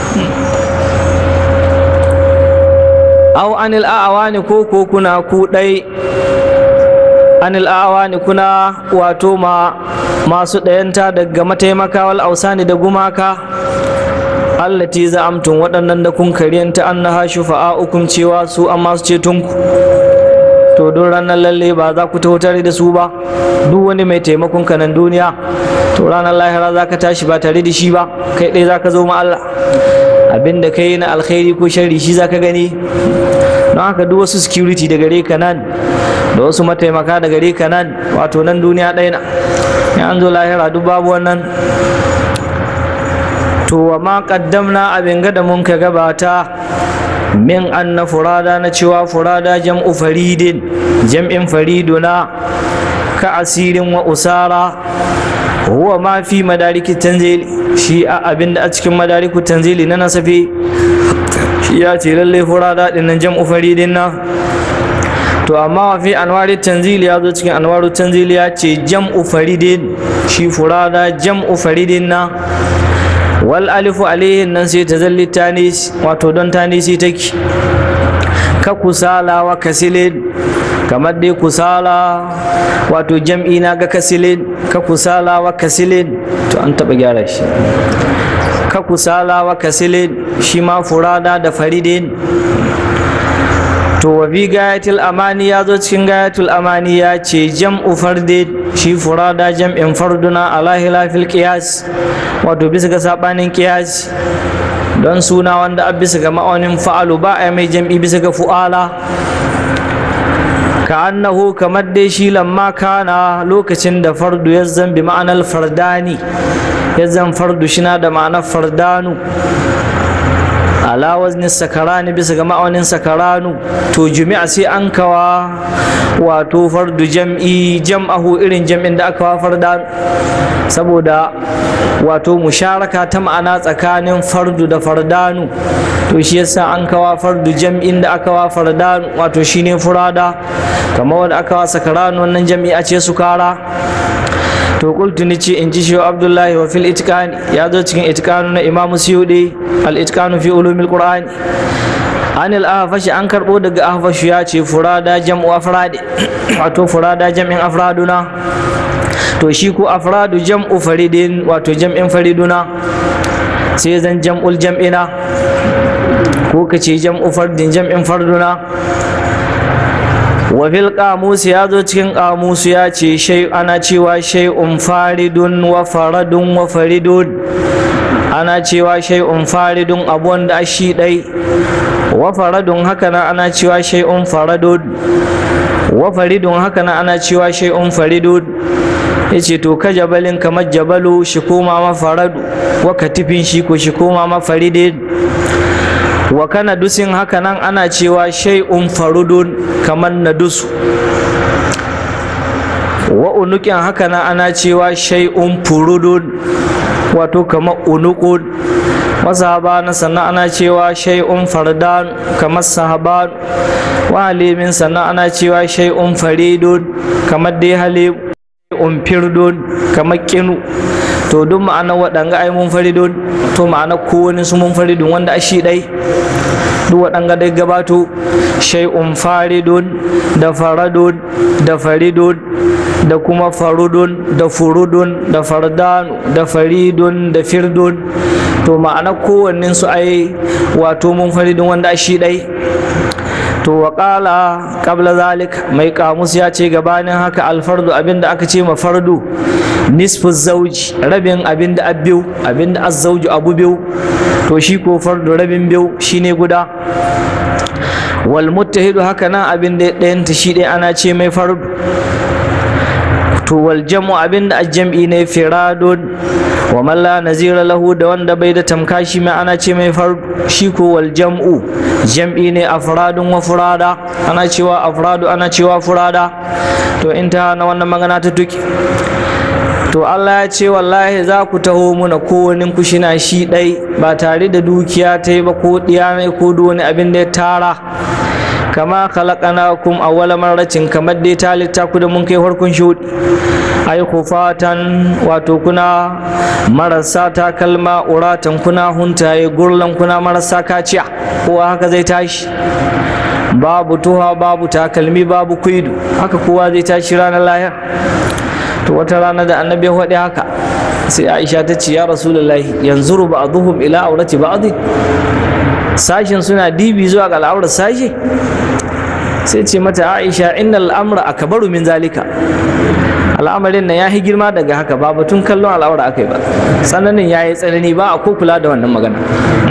au anil a'awani ko ko kuna ku ɗai anil a'awani kuna wato ma masu ɗayanta daga mataimaka wal ausani da gumaka allati za'amtum waɗannan da kun karyanta annaha shufa'a'ukum cewa su amma su cetonku to don ranar lalle ba za ku taho tare da su ba duk wani mai taimakon ka nan duniya to ranar lahira za ka tashi ba tare da shi ba kai ɗaya za ka zo ma Allah abinda kai na alkhairi ko sharri shi za ka gani don haka duk wasu security da gare ka nan da wasu mataimaka da gare ka nan wato nan duniya ɗaya na in an zo lahira duk babu wannan to wa ma qaddamna abin gada mun ka gabata min anna furada na cewa furada jam'u faridin jam'in fariduna ka asirin wa usara huwa ma fi madariki tanzili shi a abin da a cikin madariku tanzili na nasafi shi ya ce lallai furada dinnan jam'u faridin na to amma wa fi anwari tanzili ya zo cikin anwaru tanzili ya ce jam'u faridin shi furada jam'u faridin na wal alifu alihin nan sai ta zalli tanis wato don tanisi take ka kusala wa kasilin kamar dai kusala wato jam'i na ga kasilin ka kusala wa kasilin to an taɓa gyara shi ka kusala wa kasilin shi ma furada da faridin to wa bi gayatul amani ya zo cikin gayatul amani ya ce jam'u fardin shi furada jam'in farduna ala hilafil qiyas wato bisa ga sabanin qiyas don suna wanda a bisa ga ma'aunin fa'alu ba a mai jam'i bisa ga fu'ala ka annahu kamar dai shi lamma kana lokacin da fardu ya zambi ma'anar fardani ya zan fardu shina da ma'anar fardanu ala wazni sakarani bisa ga ma'aunin sakaranu to jumi'a sai an kawa wato fardu jam'i jam'ahu irin jam'in da aka wa farda saboda wato musharaka ta ma'ana tsakanin fardu da fardanu to shi yasa an kawa fardu jam'in da aka wa fardanu wato shine furada kamar wanda aka wa sakaranu wannan jam'i a ce sukara to qultu ni ce in ji shi abdullahi wa fil itqani ya zo cikin itqanu na imamu suyudi al itqanu fi ulumil qur'ani anil ahfashi an karbo daga ahfashu ya ce furada jam'u afradi wato furada jam'in afraduna to shi ko afradu jam'u faridin wato jam'in fariduna sai zan jam'ul jam'ina ko ka ce jam'u fardin jam'in farduna wa fil qamus ya zo cikin qamus ya ce shay ana cewa shay'un faridun wa faradun wa faridun ana cewa shay'un faridun abu wanda shi dai wa faradun haka nan ana cewa shay'un faradun wa faridun haka nan ana cewa shay'un faridun yace to ka jabalin kamar jabalu shi koma ma faradu wa katifin shi ko shi koma ma faridin wa kana dusin haka nan ana cewa shay'un farudun kamar na dusu wa unukin haka nan ana cewa shay'un furudun wato kamar unukun masahaba na sannan ana cewa shay'un fardan kamar sahaban wa halimin sannan ana cewa shay'un faridun kamar dai halim shay'un firdun kamar kinu to duk ma'ana waɗanga ai mun faridun to ma'ana kowane su mun faridun wanda a shi ɗai duk waɗanga dai gabato shay'un faridun da faradun da faridun da kuma farudun da furudun da fardanu da faridun da firdun to ma'ana kowannen su ai wato mun faridun wanda a shi ɗai to wa ƙala ƙabla zalik mai kamus ya ce gabanin haka alfardu abinda aka ce ma fardu nisfu zauji rabin abinda abbiyu abinda azzauju abu biyu to shi ko fardu rabin biyu shine guda wal muttahidu haka nan abinda ɗayan ta shi ɗaya ana ce mai fardu to wal jam'u abinda ajam'i ne firadun wa man la nazira lahu da wanda bai da tamka shi mai ana ce mai far shi ko wal jam'u jam'i ne afradun wa furada ana cewa afradu ana cewa furada to in ta na wannan magana ta tuki to Allah ya ce wallahi za ku taho muna kowanin ku shina shi ɗai ba tare da dukiya ta yi ba ko ɗiya mai ko wani abin da ya tara kama khalaqnakum awwala marratin kamar dai ta litta ku da mun kai farkon shudi ai fatan wato kuna marasa takalma uratan kuna huntaye gurlan kuna marasa kaciya kowa haka zai tashi babu tuha babu takalmi babu kuidu haka kowa zai tashi ranar lahir to wata rana da annabi ya faɗi haka sai aisha ta ce ya rasulullahi yanzu ba'dhum ila aurati ba'd sashin suna dibi zuwa ga al'aurar sashi sai ce mata aisha innal amra akbaru min zalika al'amarin nan ya yi girma daga haka ba batun kallon al'aura aka yi ba tsananin ya yi tsanani ba a ko kula da wannan magana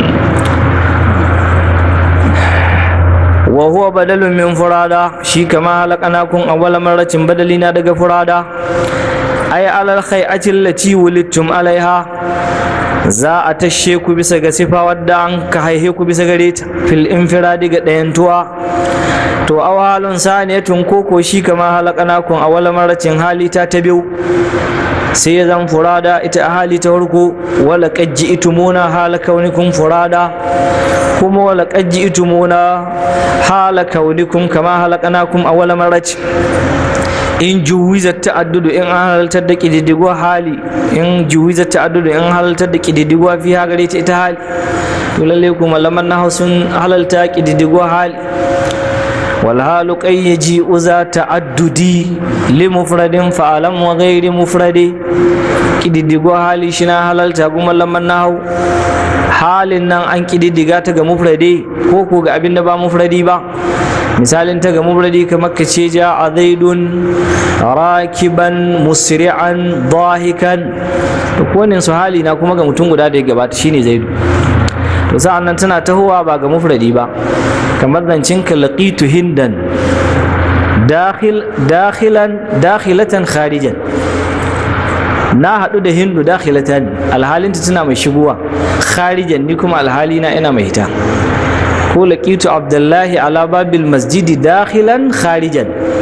wa huwa badalun min furada shi kama halakanakum awwala marratin badali na daga furada ay alal khay'ati allati wulidtum alaiha za a tashe ku bisa ga sifa wadda an ka haihe ku bisa gare ta fil infiradi ga ɗayantuwa to aw halun saniyatun koko shi kama halakanakum awwala marratin hali ta ta biyu sai ya zan furada ita a hali ta farko wala kajji itumuna hala kaunikum furada kuma wala kajji itumuna hala kaunikum kama halakanakum awwala marratin in juwizar ta'addudu in an halartar da ƙididdigo hali in juwizar ta'addudu in halartar da ƙididdigo fi hagare ta ita hali to lalle kuma lamar na sun halarta ƙididdigo hali wal halu qayyaji uza ta'addudi li mufradin fa'alam wa ghairi mufradi ƙididdigo hali shi na halarta kuma lamar na halin nan an ƙididdiga ta ga mufradi ko ko ga abin da ba mufradi ba misalin ta ga mubradi kamar ka ce ja a zaidun rakiban musri'an dahikan da kowane su hali na kuma ga mutum guda da ya gabata shine zaidu to sa'an nan tana tahowa ba ga mufradi ba kamar zancin ka laqitu hindan dakhil dakhilan dakhilatan kharijan na haɗu da hindu dakhilatan alhalinta tana mai shigowa kharijan ni kuma alhali na ina mai hita ko laqitu abdullahi ala babil masjidi dakhilan kharijan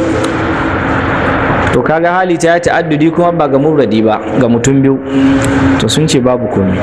to kaga hali ta ya ta'addudi kuma ba ga muradi ba ga mutum biyu to sun ce babu komai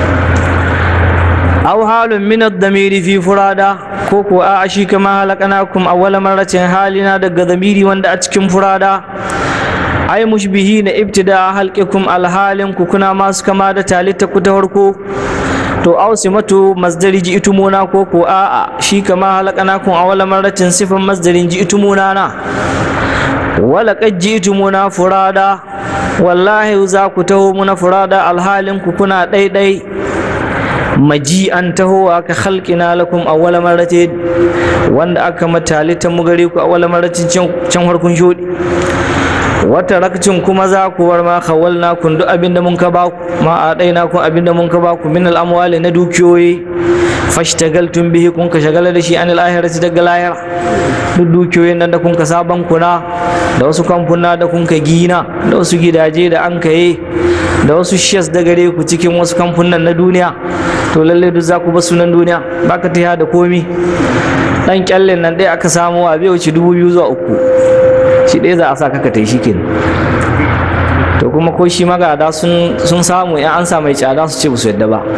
aw halun min ad-damiri fi furada ko ko a shi kama halakanakum awwala marratin halina daga damiri wanda a cikin furada ai mushbihi na ibtida halqikum alhalin ku kuna masu kama da talitta ku ta farko to ausimatu masdari ji itumuna ko ko a'a shi kama halakanakum awwala marratin sifan masdarin ji itumuna na wala qad ji itumuna furada wallahi za ku taho muna furada alhalin ku kuna daidai maji an taho aka khalqina lakum awwala marratin wanda aka matalitan mu gare ku awwala marratin can harkun shodi wata rakcin kuma za ku bar ma khawalna kun duk abinda mun ka baku ma a daina kun abinda mun ka baku min al'amwali na dukiyoyi fashtagaltum bihi kun ka shagala da shi an al'ahirati daga lahira duk dukiyoyin nan da kun ka saban kuna da wasu kamfuna da kun ka gina da wasu gidaje da an kaye da wasu shares da gare ku cikin wasu kamfunan na duniya to lalle duk za ku ba sunan duniya baka taya da komi dan kyallen nan dai aka samu a bai wuce dubu biyu zuwa uku shi ɗaya za a sa kaka ta yi shi to kuma ko shi magada sun samu in an sa mai tsada su ce ba su yadda ba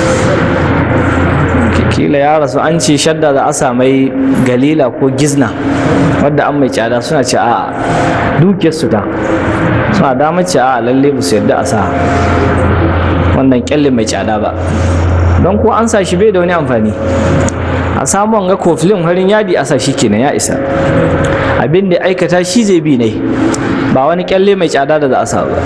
kila ya rasu an ce shadda da asa mai galila ko gizna wadda an mai tsada suna ce a dukiyar su ta suna dama ce a lalle ba su yadda a sa wannan kyalle mai tsada ba don ko an sa shi bai da wani amfani a samu ga kofilin harin yadi a sa shi kenan ya isa abin da aikata shi zai bi ne ba wani kyalle mai tsada da za a sa ba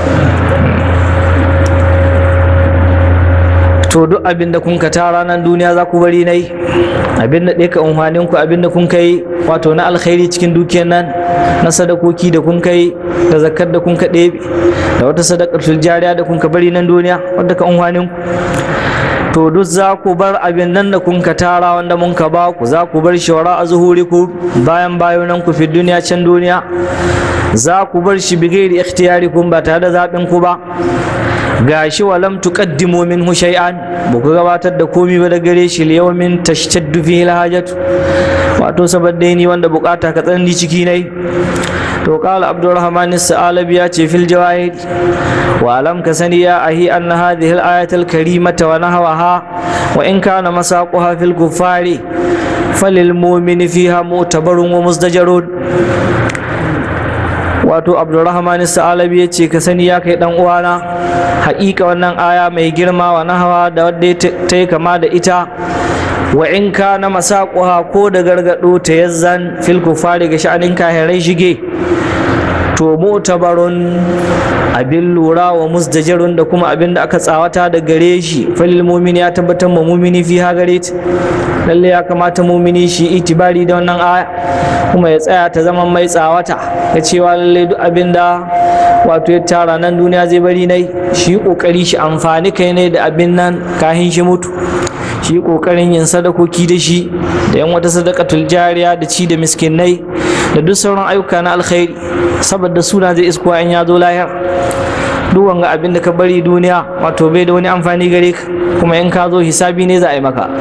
to duk abin da kun ka tara nan duniya za ku bari nai abin da ɗaya ka amfanin ku abin da kun kai wato na alkhairi cikin dukiyar nan na sadakoki da kun kai da zakar da kun ka ɗebe da wata sadakar jariya da kun ka bari nan duniya wadda ka amfanin ku to to duk za ku bar abin nan da kun ka tara wanda mun ka ba ku za ku bar shi wara a zuhuriku bayan bayonan ku fi duniya can duniya za ku bar shi bigairi ikhtiyarikum ba tare da zaɓin ku ba gashi wa lam tuqaddimu minhu shay'an ba ku gabatar da komi ba da gare shi liyawmin tashtaddu fihi alhajatu wato saboda ni wanda bukata ka tsanani ciki nai to qala abdurrahman as-salabi ya ce fil jawahid wa alam ka sani ya ahi anna hadhihi al-ayat al-karimata wa nahwaha wa in kana masaquha fil kuffari falil mu'mini fiha mu'tabarun wa musdajarun wato abdurrahman as-salabi ya ce ka sani ya kai dan uwana haƙiƙa wannan aya mai girma wa nahawa da wadda ta yi kama da ita wa in ka na masaƙuha ko da gargaɗo ta yazzan fil kufari ga sha'anin kahirai shige to mu'tabarun abin lura wa musdajarun da kuma abin da aka tsawata da gare shi falil mumin ya tabbatar ma mumini fi ha gare ta lalle ya kamata mumini shi itibari da wannan aya kuma ya tsaya ta zama mai tsawata ya cewa lalle duk abin da wato ya tara nan duniya zai bari nai shi kokari shi amfani kai ne da abin nan kahin shi mutu shi kokarin yin sadakoki da shi da yan wata sadakatul jariya da ci da miskinai da duk sauran ayyuka na alkhairi saboda suna zai isko an ya zo lahir duk wanga abin da ka bari duniya wato bai da wani amfani gare ka kuma in ka zo hisabi ne za a yi maka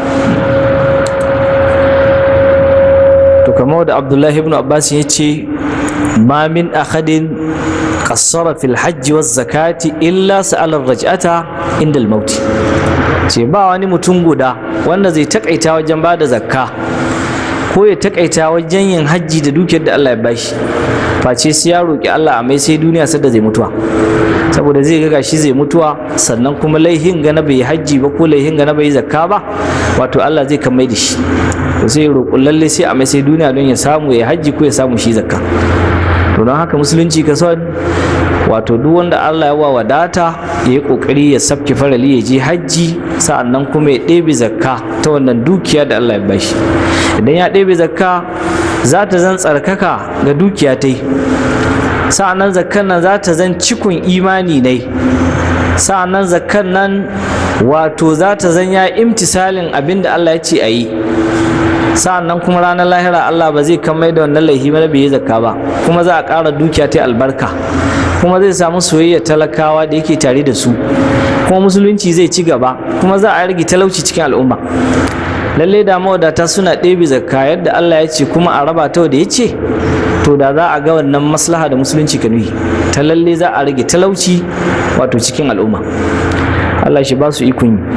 to kamar da abdullahi ibn abbas ya ce ma min akhadin qassara fil hajji waz zakati illa sa'ala raj'ata inda al-maut ce ba wani mutum guda wanda zai takaita wajen bada zakka ko ya takaita wajen yin hajji da dukiyar da Allah ya bashi face sai ya roki Allah a mai sai duniya sadda zai mutuwa saboda zai ga gashi zai mutuwa sannan kuma laihin ga na bai hajji ba ko laihin ga na bai zakka ba wato Allah zai kan mai da shi to sai ya roƙi lalle sai a mai sai duniya don ya samu ya hajji ko ya samu shi zakka to don haka musulunci ka son wato duk wanda Allah ya wa wadata ya yi kokari ya sabke farali ya je hajji sa'annan kuma ya ɗebe zakka ta wannan dukiya da Allah ya bashi idan ya ɗebe zakka za ta zan tsarkaka ga dukiya ta yi sa'annan zakkan nan za ta zan cikun imani ne sa'annan zakkan nan wato za ta zan ya imtisalin abin da Allah ya ce a yi sa'annan kuma ranar lahira Allah ba zai kammai da wannan laifi ba bai yi zakka ba kuma za a ƙara dukiya ta albarka kuma zai samu soyayya talakawa da yake tare da su kuma musulunci zai ci gaba kuma za a rage talauci cikin al'umma lalle da mawadata suna ɗebe zakka yadda Allah ya ce kuma a raba ta da ya ce to da za a ga wannan maslaha da musulunci ka nuhi ta lalle za a rage talauci wato cikin al'umma Allah shi ba su ikon yi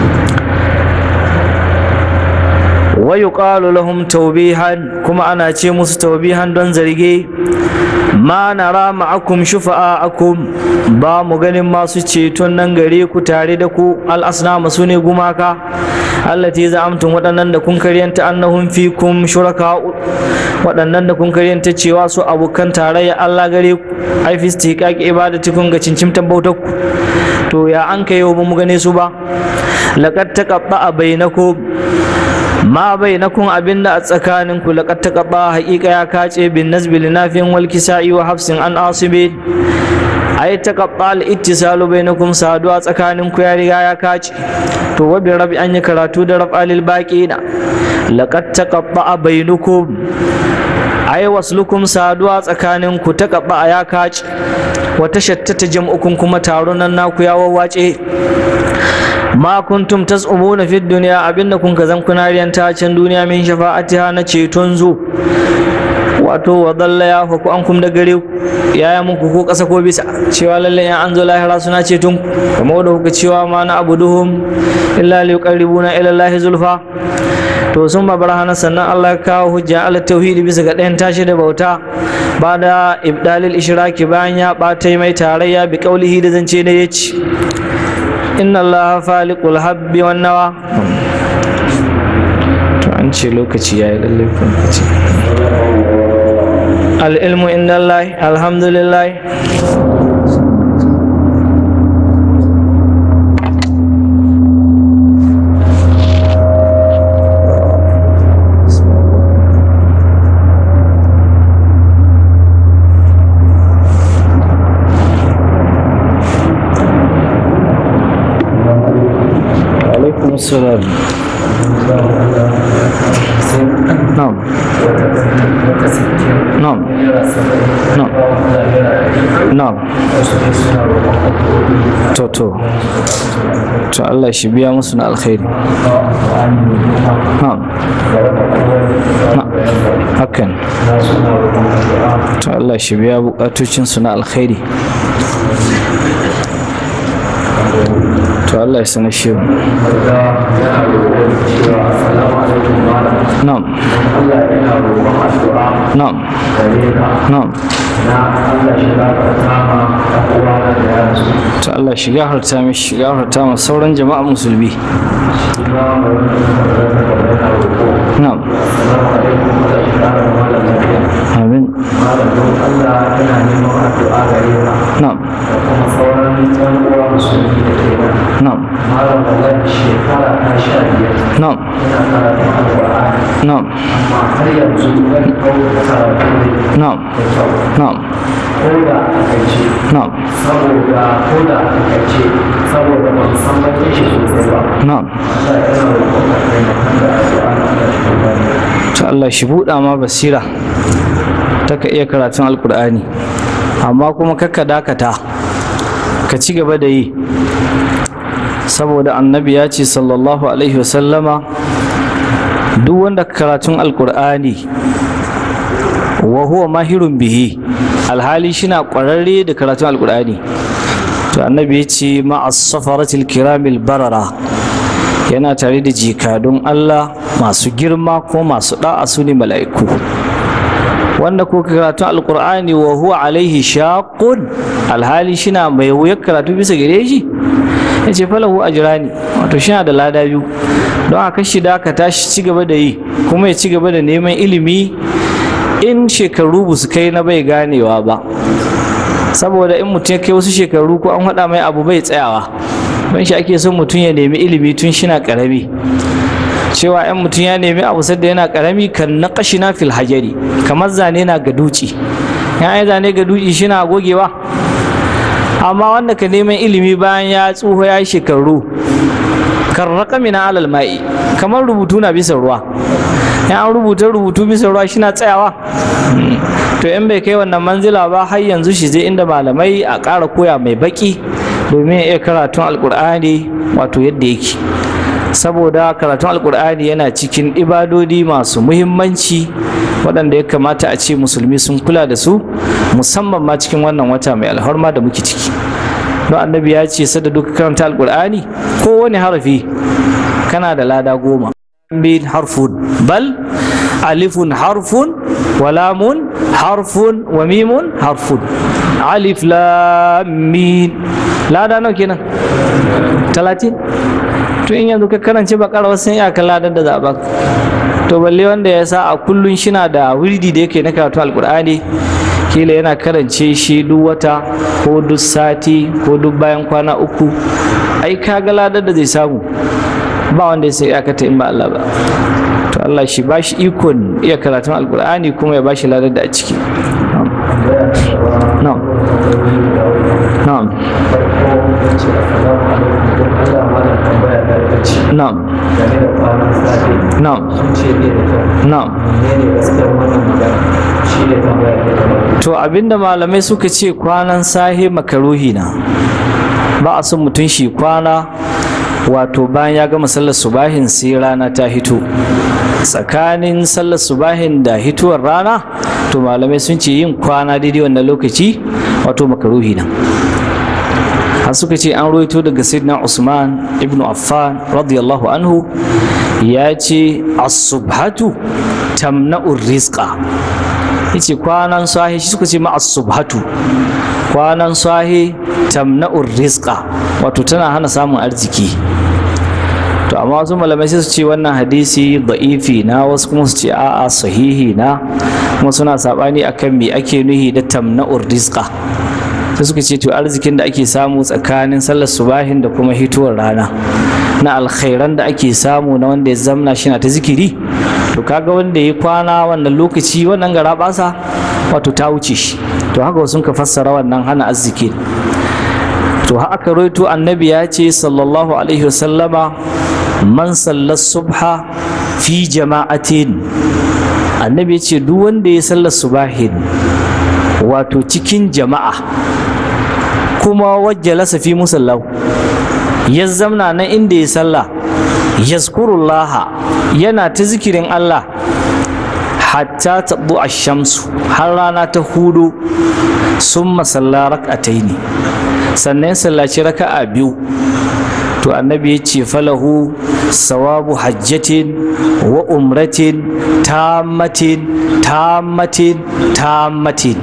wa yuqalu lahum tawbihan kuma ana ce musu tawbihan don zarge ma nara ma'akum shufa'akum ba mu ganin masu ceton nan gare ku tare da ku al'asnama su ne gumaka allati za'amtum waɗannan da kun karyanta annahum fikum shuraka waɗannan da kun karyanta cewa su abokan tarayya Allah gare ku ai fi istiqaqi ibadatikum ga cincimtan bautar ku to ya an kai yau ba mu gane su ba laqad taqatta bainakum ma bai na kun abin da a tsakanin ku laqad taqaba haqiqa ya kace bin nazbi linafin wal kisa'i wa hafsin an asibi ay taqabba al ittisalu bainakum saduwa tsakanin ku ya riga ya kace to wa bi rabi an yi karatu da raf'alil baqina laqad taqabba bainukum ay waslukum saduwa tsakanin ku taqabba ya kace wa tashattata jam'ukum kuma taron nan naku ya wawace ma kuntum tas'umuna fi dunya abinda kun kazan kuna riyanta can duniya min shafa'atiha na ceton zo wato wa dalla ya faku an kum da gare ku yaya muku ko ƙasa ko bisa cewa lalle in an zo lahira suna ceton ku kamar da kuka cewa ma na abuduhum illa li yuqarribuna ila allahi zulfa to sun ba barhana sannan Allah ya kawo hujja ala tauhidi bisa ga ɗayan tashi da bauta ba da ibdalil ishraki bayan ya ɓata mai tarayya bi kaulihi da zance da ya ci inna allaha faliqul habbi wan nawa to an ce lokaci yayi lalle kun ce al ilmu inda allahi alhamdulillah alaikum assalam na'am na'am na'am na'am to to to Allah shi biya musu na alkhairi na'am na'am hakan to Allah shi biya bukatocinsu na alkhairi to Allah ya sanar shi na'am na'am na'am to Allah shi gafarta mishi gafarta ma sauran jama'a musulmi na'am amin na'am na'am na'am na'am na'am na'am na'am saboda ko da aka ce saboda ban san bakin shi sosai ba na'am to Allah shi buɗa ma basira ta ka iya karatun alkur'ani amma kuma kakka dakata ka ci gaba da yi saboda annabi ya ce sallallahu alaihi wasallama duk wanda karatun alkur'ani wa huwa mahirun bihi alhali shina ƙwararre da karatun alkur'ani to annabi ya ce ma'as safaratil kiramil barara yana tare da jikadun Allah masu girma ko masu da'a su ne mala'iku wanda ko karatun alkur'ani wa huwa alaihi shaqun alhali shina mai wuyar karatu bisa gare shi ya ce falahu ajrani wato shina da lada biyu don haka shi da ka tashi ci gaba da yi kuma ya ci gaba da neman ilimi in shekaru ba su kai na bai ganewa ba saboda in mutum ya kai wasu shekaru ko an haɗa mai abu bai tsayawa don shi ake son mutum ya nemi ilimi tun shina ƙarami cewa yan mutum ya nemi abu sadda yana ƙarami kan na na fil hajari kamar zane na ga duci ya yi zane ga duci shina gogewa amma wanda ka neman ilimi bayan ya tsoho ya yi shekaru kan raƙami na alal ma'i kamar rubutu na bisa ruwa ya an rubuta rubutu bisa ruwa shi na tsayawa to in bai kai wannan manzila ba har yanzu shi zai inda malamai a ƙara koya mai baki domin ya iya karatun alkur'ani wato yadda yake saboda karatun alkur'ani yana cikin ibadodi masu muhimmanci waɗanda ya kamata a ce musulmi sun kula da su musamman ma cikin wannan wata mai alhorma da muke ciki don annabi ya ce sada duka karanta alkur'ani kowane harafi kana da lada goma min harfun bal alifun harfun wa lamun harfun wa mimun harfun alif lam mim lada nawa kenan talatin to in yanzu ka karance ba ƙara wasu iyakan ladar da za a baka to balle wanda ya sa a kullun shina da wirdi da yake na karatu alkur'ani kila yana karance shi duk wata ko duk sati ko duk bayan kwana uku ai kaga ladar da zai samu ba wanda ya sai iyakata in ba Allah ba to Allah shi ba shi ikon iya karatun alkur'ani kuma ya ba shi ladar da a ciki na'am na'am na'am na'am na'am to abinda malamai suka ce kwanan sahe makaruhi na ba a son mutum shi kwana wato bayan ya gama sallar subahin sai rana ta hito tsakanin sallar subahin da hituwar rana to malamai sun ce yin kwana daidai wannan lokaci wato makaruhi na har suka ce an roito daga sayyidina usman ibn affan radiyallahu anhu ya ce as-subhatu tamna'ur rizqa yace kwanan sahi shi suka ce ma as-subhatu kwanan sahi tamna'ur rizqa wato tana hana samun arziki to amma wasu malamai sai su ce wannan hadisi da'ifi na wasu kuma su ce a'a sahihi na kuma suna sabani akan me ake nuhi da tamna'ur rizqa sai suka ce to arzikin da ake samu tsakanin sallar subahin da kuma hituwar rana na alkhairan da ake samu na wanda ya zamna shi na ta zikiri to kaga wanda ya kwana wannan lokaci wannan gara basa wato ta wuce shi to haka wasu ka fassara wannan hana arziki to haka roito annabi ya ce sallallahu alaihi wasallama man sallar subha fi jama'atin annabi ya ce duk wanda ya sallar subahin wato cikin jama'a kuma wajjalasa fi musallahu ya zamna nan inda ya sallah yazkurullaha yana ta zikirin Allah hatta tabu a shamsu har rana ta hudu sun masalla rak'ataini sannan sallaci raka'a biyu to annabi ya ce falahu sawabu hajjatin wa umratin tammatin tammatin tammatin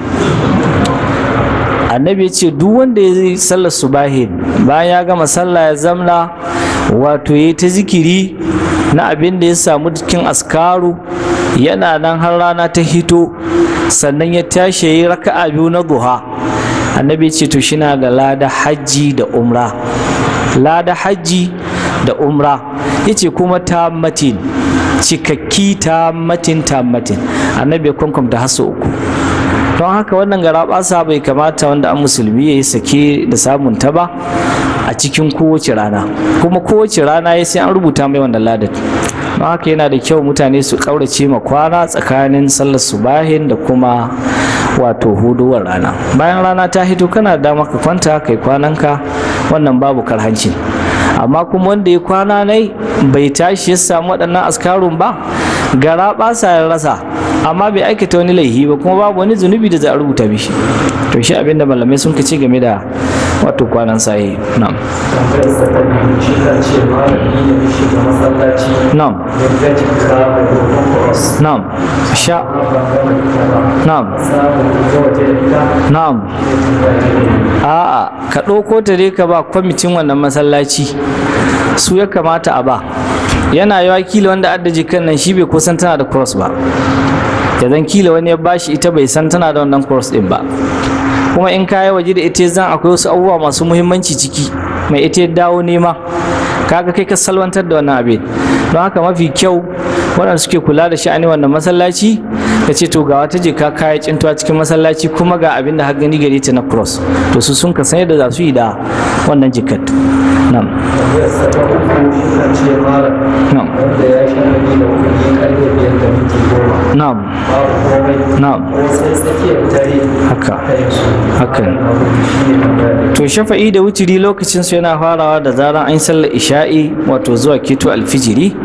annabi ya ce duk wanda ya yi sallar subahin bayan ya gama sallah ya zamna wato ya ta zikiri na abin da ya samu cikin askaru yana nan har rana ta hito sannan ya tashi ya yi raka'a biyu na duha annabi ya ce to shi na da lada hajji da umra lada hajji da umra ya ce kuma tammatin cikakki tammatin tammatin annabi ya kwankwamta haso uku don haka wannan garaɓasa bai kamata wanda an musulmi ya yi sake da samun ta ba a cikin kowace rana kuma kowace rana ya sai an rubuta mai wannan ladar don haka yana da kyau mutane su ƙaurace ma kwana tsakanin sallar subahin da kuma wato huduwar rana bayan rana ta hito kana da dama ka kwanta kai kwananka wannan babu karhanci amma kuma wanda ya kwana nai bai tashi ya samu waɗannan askarun ba gara ɓasa ya rasa amma bai aikata wani laihi ba kuma babu wani zunubi da za a rubuta mishi to shi abin da malamai sun ce game da wato kwanan saye na'am tambayar sa ta biyu shi ta ce malami ne ya shiga masallaci na'am ya gaji ka da dogon cross na'am sha amma ban gama ita ba na'am samun ita waje da ita na'am a'a ka ɗauko ta dai ka ba kwamitin wannan masallaci su ya kamata a ba yana yawa kila wanda adda jikan nan shi bai kusan tana da cross ba da zan kila wani ya bashi ita bai san tana da wannan cross din ba kuma in kaya waje da ita zan akwai wasu abubuwa masu muhimmanci ciki mai ita ya dawo nema kaga kai ka salwantar da wannan abin don haka mafi kyau waɗanda suke kula da sha'ani wannan masallaci ka ce to ga wata jika kaya cintuwa cikin masallaci kuma ga abin da har gani gare ta na cross to su sun ka san yadda za su yi da wannan jikat nan tambayar sa ta uku shi ta ce malam nan wanda ya sha rabi da wani karfe biyar da minti goma nan babu komai nan ko sai tsakiyar dare haka aka yi su haka ne abu shi ne tambayar da to shafa'i da wutiri lokacin su yana farawa da zaran an sallar isha'i wato zuwa keto alfijiri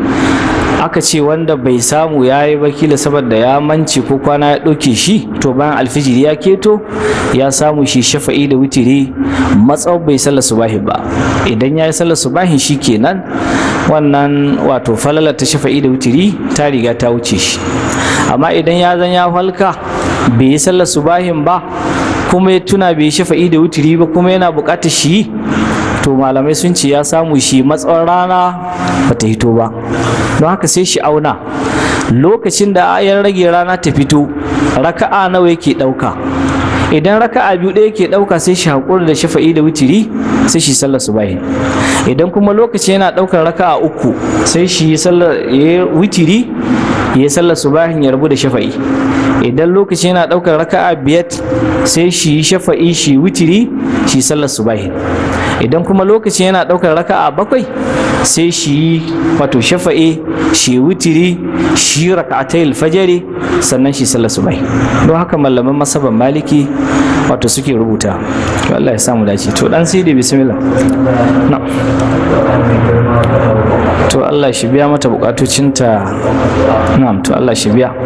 aka ce wanda bai samu ya yi bakila saboda ya manci ko kwana ya ɗauke shi to bayan alfijiri ya keto ya samu shi shafa'i da wutiri matsawar bai sallar subahi ba idan ya yi sallar subahi shi kenan wannan wato falalar ta shafa'i da wutiri ta riga ta wuce shi amma idan ya zan ya falka bai yi sallar subahin ba kuma ya tuna bai shafa'i da wutiri ba kuma yana buƙatar shi to malamai sun ce ya samu shi matsawar rana ba ta hito ba don haka sai shi auna lokacin da ya rage rana ta fito raka'a nawa yake ɗauka idan raka'a biyu ɗaya yake ɗauka sai shi haƙura da shafa'i da wutiri sai shi sallar subahi idan kuma lokaci yana ɗaukar raka'a uku sai shi yi sallar ya yi wutiri ya yi sallar subahin ya rabu da shafa'i idan lokaci yana ɗaukar raka'a biyar sai shi yi shafa'i shi wutiri shi sallar subahi idan kuma lokaci yana ɗaukar raka'a bakwai sai shi yi wato shafa'i shi wutiri shi raka'atai alfajari sannan shi sallar subahi don haka malaman masaban maliki wato suke rubuta to Allah ya samu dace to dan sai da bismillah na to Allah shi biya mata bukatocinta na'am to Allah shi biya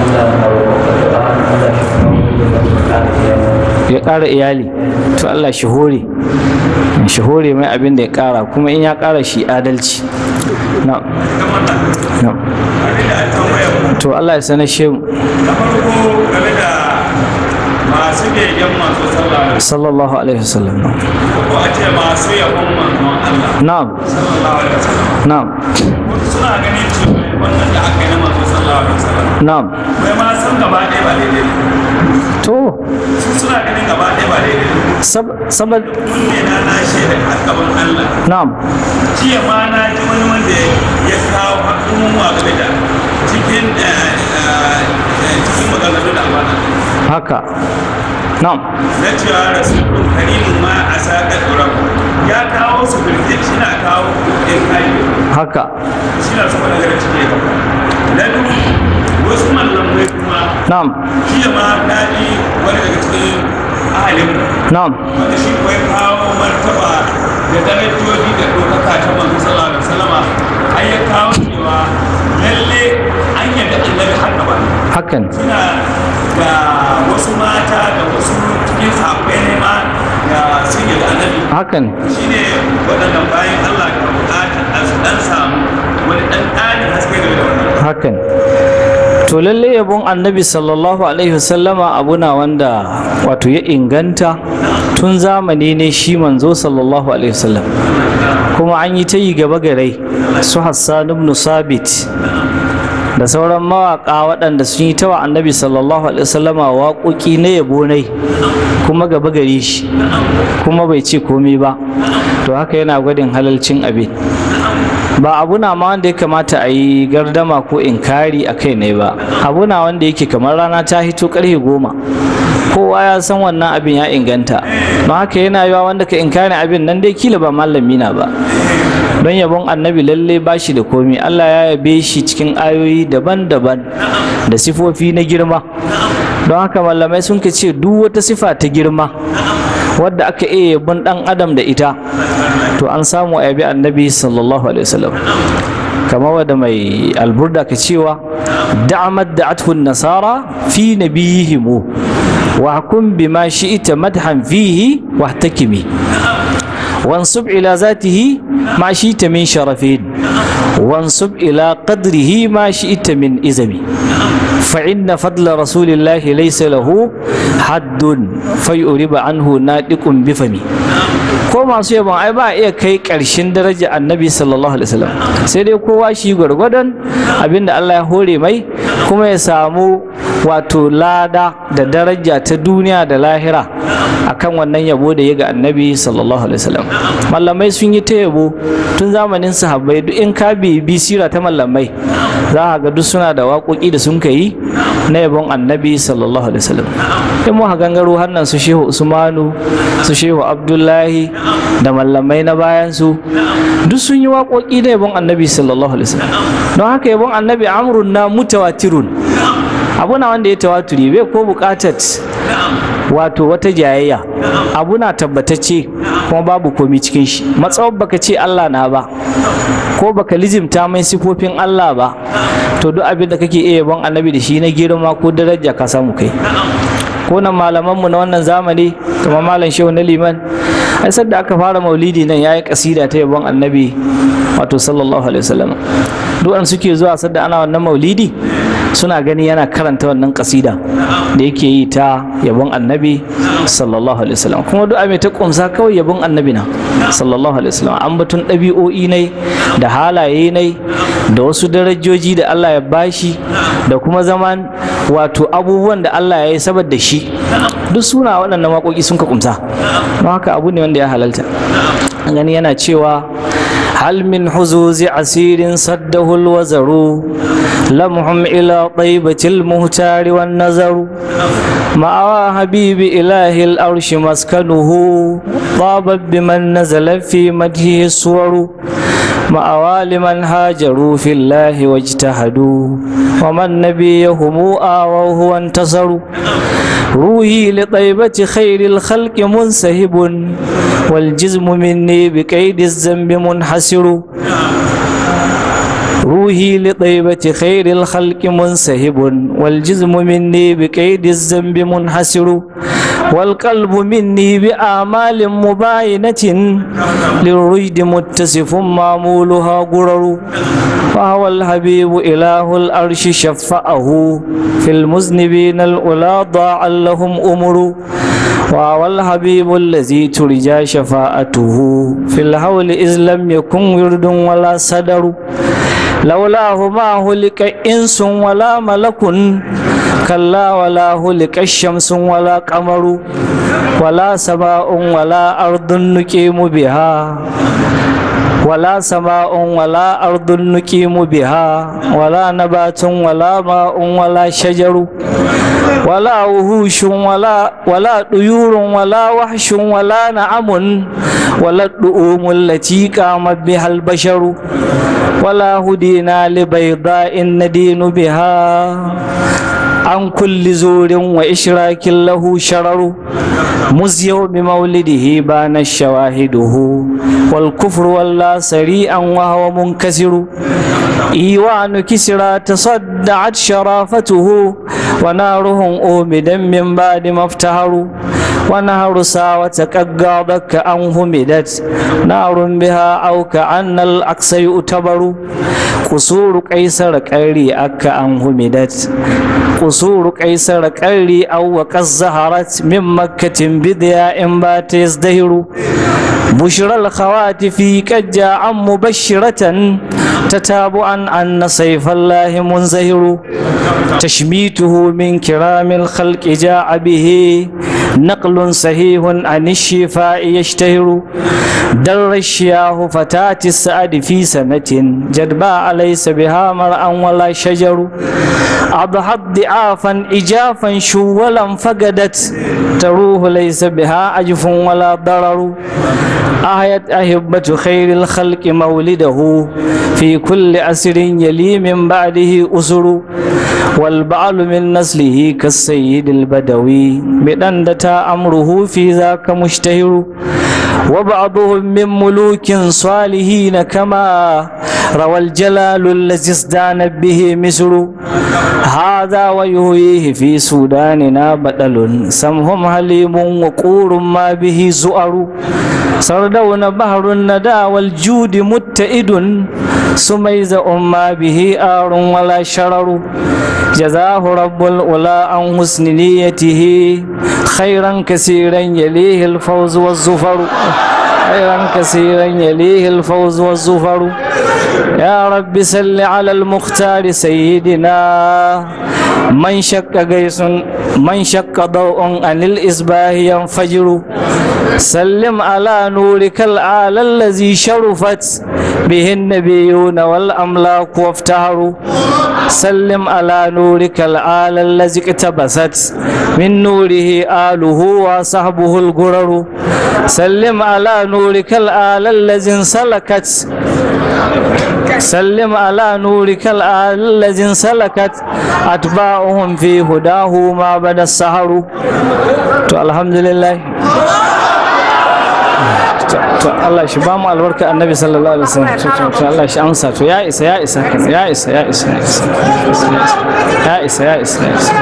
ya ƙara iyali to Allah shi hore shi hore mai abin da ya ƙara kuma in ya ƙara shi adalci na'am na'am to Allah ya sanar shi mu na farko game da masu begen masu sallah sallallahu alaihi wasallam ko a ce masu yabon manzon Allah na'am sallallahu alaihi wasallam na'am wasu suna ganin cewa wannan da aka yi na manzon sallallahu alaihi wasallam na'am bai ma san gaba ɗaya ba daidai ne to su suna ganin gaba ɗaya ba daidai ne sab sabad kunne na na shaida a gaban Allah na'am jiya ma na ji wani wanda ya kawo hukumowa game da cikin eh, eh, eh, cikin maganganu da amana haka na'am na cewa rasulun karimin ma a saƙa tsoron ya kawo su birgit shi na kawo ɗin kayi haka shi na su wani gara cike ba na biyu wasu mallamai kuma na'am shi da ma daɗi wani daga cikin ahalin na'am wanda shi kuwa ya kawo martaba da darajoji da ɗaukaka ta manzo sallallahu alaihi wasallama har ya kawo cewa lalle an yadda annabi har gaba hakan suna da wasu mata da wasu cikin sahabbai ne ma da sun yadda annabi hakan shine waɗannan bayan Allah ka buƙatar a su ɗan samu wani ɗan ɗanin haske da wannan hakan to lalle yabon annabi sallallahu alaihi wasallama abu na wanda wato ya inganta tun zamani ne shi manzo sallallahu alaihi wasallam kuma an yi ta yi gaba garai su hassan ibn sabit da sauran mawaƙa waɗanda sun yi ta wa annabi sallallahu alaihi wasallama waƙoƙi na yabo ne kuma gaba gare shi kuma bai ce komai ba to haka yana gwadin halalcin abin ba abu na ma wanda ya kamata a yi gardama ko inkari a kai ne ba abu na wanda yake kamar rana ta hito karfe goma kowa ya san wannan abin ya inganta don haka yana yiwa wanda ka inkari abin nan dai kila ba malami na ba don yabon annabi lalle ba shi da komi allah ya yabe shi cikin ayoyi daban-daban da sifofi na girma don haka malamai sun ka ce duk wata sifa ta girma wadda aka iya yabon dan adam da ita to an samu a yabi annabi sallallahu alaihi wasallam kamar wadda mai alburda ka cewa da'amat da'athu nasara fi nabiyihimu wa hukum bima shi'ita madhan fihi wahtakimi wansub ila zatihi ma shi'ita min sharafin wansub ila qadrihi ma shi'ita min izami فإن فضل رسول الله ليس له حد فيؤرب عنه ناطق بفمي ko masu yabon ai ba a iya kai ƙarshen daraja annabi sallallahu alaihi wasallam sai dai kowa shi gwargwadon abinda Allah ya hore mai kuma ya samu wato lada da daraja ta duniya da lahira akan wannan yabo da ya ga annabi sallallahu alaihi wasallam mallamai sun yi ta yabo tun zamanin sahabbai duk in ka bi sira ta mallamai za a ga duk suna da waƙoƙi da sun kai na yabon annabi sallallahu alaihi wasallam in mu gangaro hannan su shehu usmanu su shehu abdullahi da mallamai na bayan su duk sun yi waƙoƙi na yabon annabi sallallahu alaihi wasallam don haka yabon annabi amrun na mutawatirun abu na wanda ya tawaturi bai ko buƙatar wato wata jayayya abu na tabbatacce kuma babu komi cikin shi matsawar baka ce Allah na ba ko baka lizimta mai sifofin Allah ba to duk abin da kake iya yabon annabi da shi na girma ko daraja ka samu kai ko nan malamanmu na wannan zamani kamar malam shehu na liman ai da aka fara maulidi nan yayi kasida ta yabon annabi wato sallallahu alaihi wasallam duk an suke zuwa sadda ana wannan maulidi suna gani yana karanta wannan kasida da yake yi ta yabon annabi sallallahu alaihi wasallam kuma duk abin ta kumsa kawai yabon annabi na sallallahu alaihi wasallam an batun ɗabi'o'i ne da halaye ne da wasu darajoji da Allah ya bashi da kuma zaman wato abubuwan da Allah ya yi saboda shi duk suna waɗannan waƙoƙi sun ka kumsa don haka abu ne wanda ya halalta gani yana cewa هل من حزوز عسير صده الوزر لمهم إلى طيبة المهتار والنزر مع حبيب إله الأرش مسكنه طابت بمن نزل في مدحه الصور مع لمن هاجروا في الله واجتهدوا ومن نبيهم آووه وانتصروا روحي لطيبة خير الخلق منسهب والجزم مني بكيد الذنب منحسر روحي لطيبة خير الخلق منسهب والجزم مني بكيد الذنب منحسر والقلب مني بآمال مباينة للرشد متصف معمولها قرر وهو الحبيب إله الأرش شفعه في المذنبين الأولى ضاع لهم أمر وهو الحبيب الذي ترجى شفاعته في الهول إذ لم يكن ورد ولا صدر لولاه ما هلك إنس ولا ملك كلا ولا هلك الشمس ولا قمر ولا سماء ولا أرض نقيم بها ولا سماء ولا أرض نقيم بها ولا نبات ولا ماء ولا شجر ولا وهوش ولا ولا طيور ولا وحش ولا نعم ولا الطعوم التي قامت بها البشر ولا هدينا لبيضاء ندين بها عن كل زور وإشراك له شرر مزيو بمولده بان شواهده والكفر والله سريعا وهو منكسر إيوان كسرى تصدعت شرافته ونارهم أومدا من بعد ما افتهروا ونهر ساوة كالقاضك أن همدت نار بها أو كأن الأقص يؤتبر قصور قيصر كالي أك أن همدت قصور قيصر كالي أو وقد ظهرت من مكة بضياء بات يزدهر بشرى الخواتف قد جاء مبشرة تتابعا أن سيف الله منزهر تشميته من كرام الخلق جاء به نقل صحيح عن الشفاء يشتهر در الشياه فتاة السعد في سنة جدباء ليس بها مرأى ولا شجر أضحت ضعافا إجافا شولا فقدت تروه ليس بها أجف ولا ضرر أهيت أهبة خير الخلق مولده في كل أسر يلي من بعده أسر والبعل من نسله كالسيد البدوي بدندة أمره في ذاك مشتهر وبعضهم من ملوك صالحين كما روى الجلال الذي ازدان به مصر هذا ويهويه في سوداننا بدل سمهم حليم وقور ما به زؤر سردون بحر الندى والجود متئد سميز ما به آر ولا شرر جزاه رب الأولى عن حسن نيته خيرا كثيرا يليه الفوز والظفر خيرا كثيرا يليه الفوز والظفر يا رب سل على المختار سيدنا من شك قيس من شك ضوء عن الإصباح ينفجر سلم على نورك الأعلى الذي شرفت به النبيون والأملاك وافتهروا سلم على نورك الأعلى الذي اقتبست من نوره آله وصحبه الغرر سلم على نورك الأعلى الذي انسلكت سلم على نورك الآل الذي انسلكت أتباعهم في هداه ما بدا السهر تو الحمد لله to Allah shi ba mu albarka annabi sallallahu alaihi wasallam to Allah shi amsa to ya isa ya isa ya isa ya isa ya isa ya isa ya isa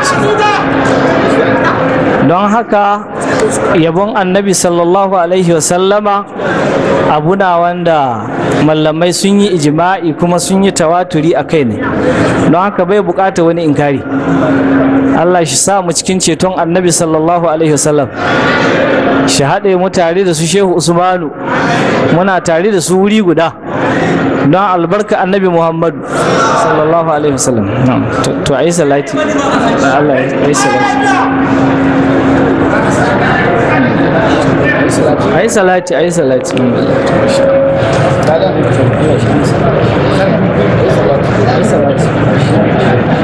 don haka yabon annabi sallallahu alaihi wasallama abu na wanda mallamai sun yi ijima'i kuma sun yi tawaturi a kai ne don haka bai bukata wani inkari Allah shi sa mu cikin ceton annabi sallallahu alaihi wasallam shi haɗe mu tare da su shehu usmanu muna tare da su wuri guda don albarka annabi muhammadu sallallahu alaihi wasallam to a yi salati Allah ya yi salati a yi salati a yi salati a yi salati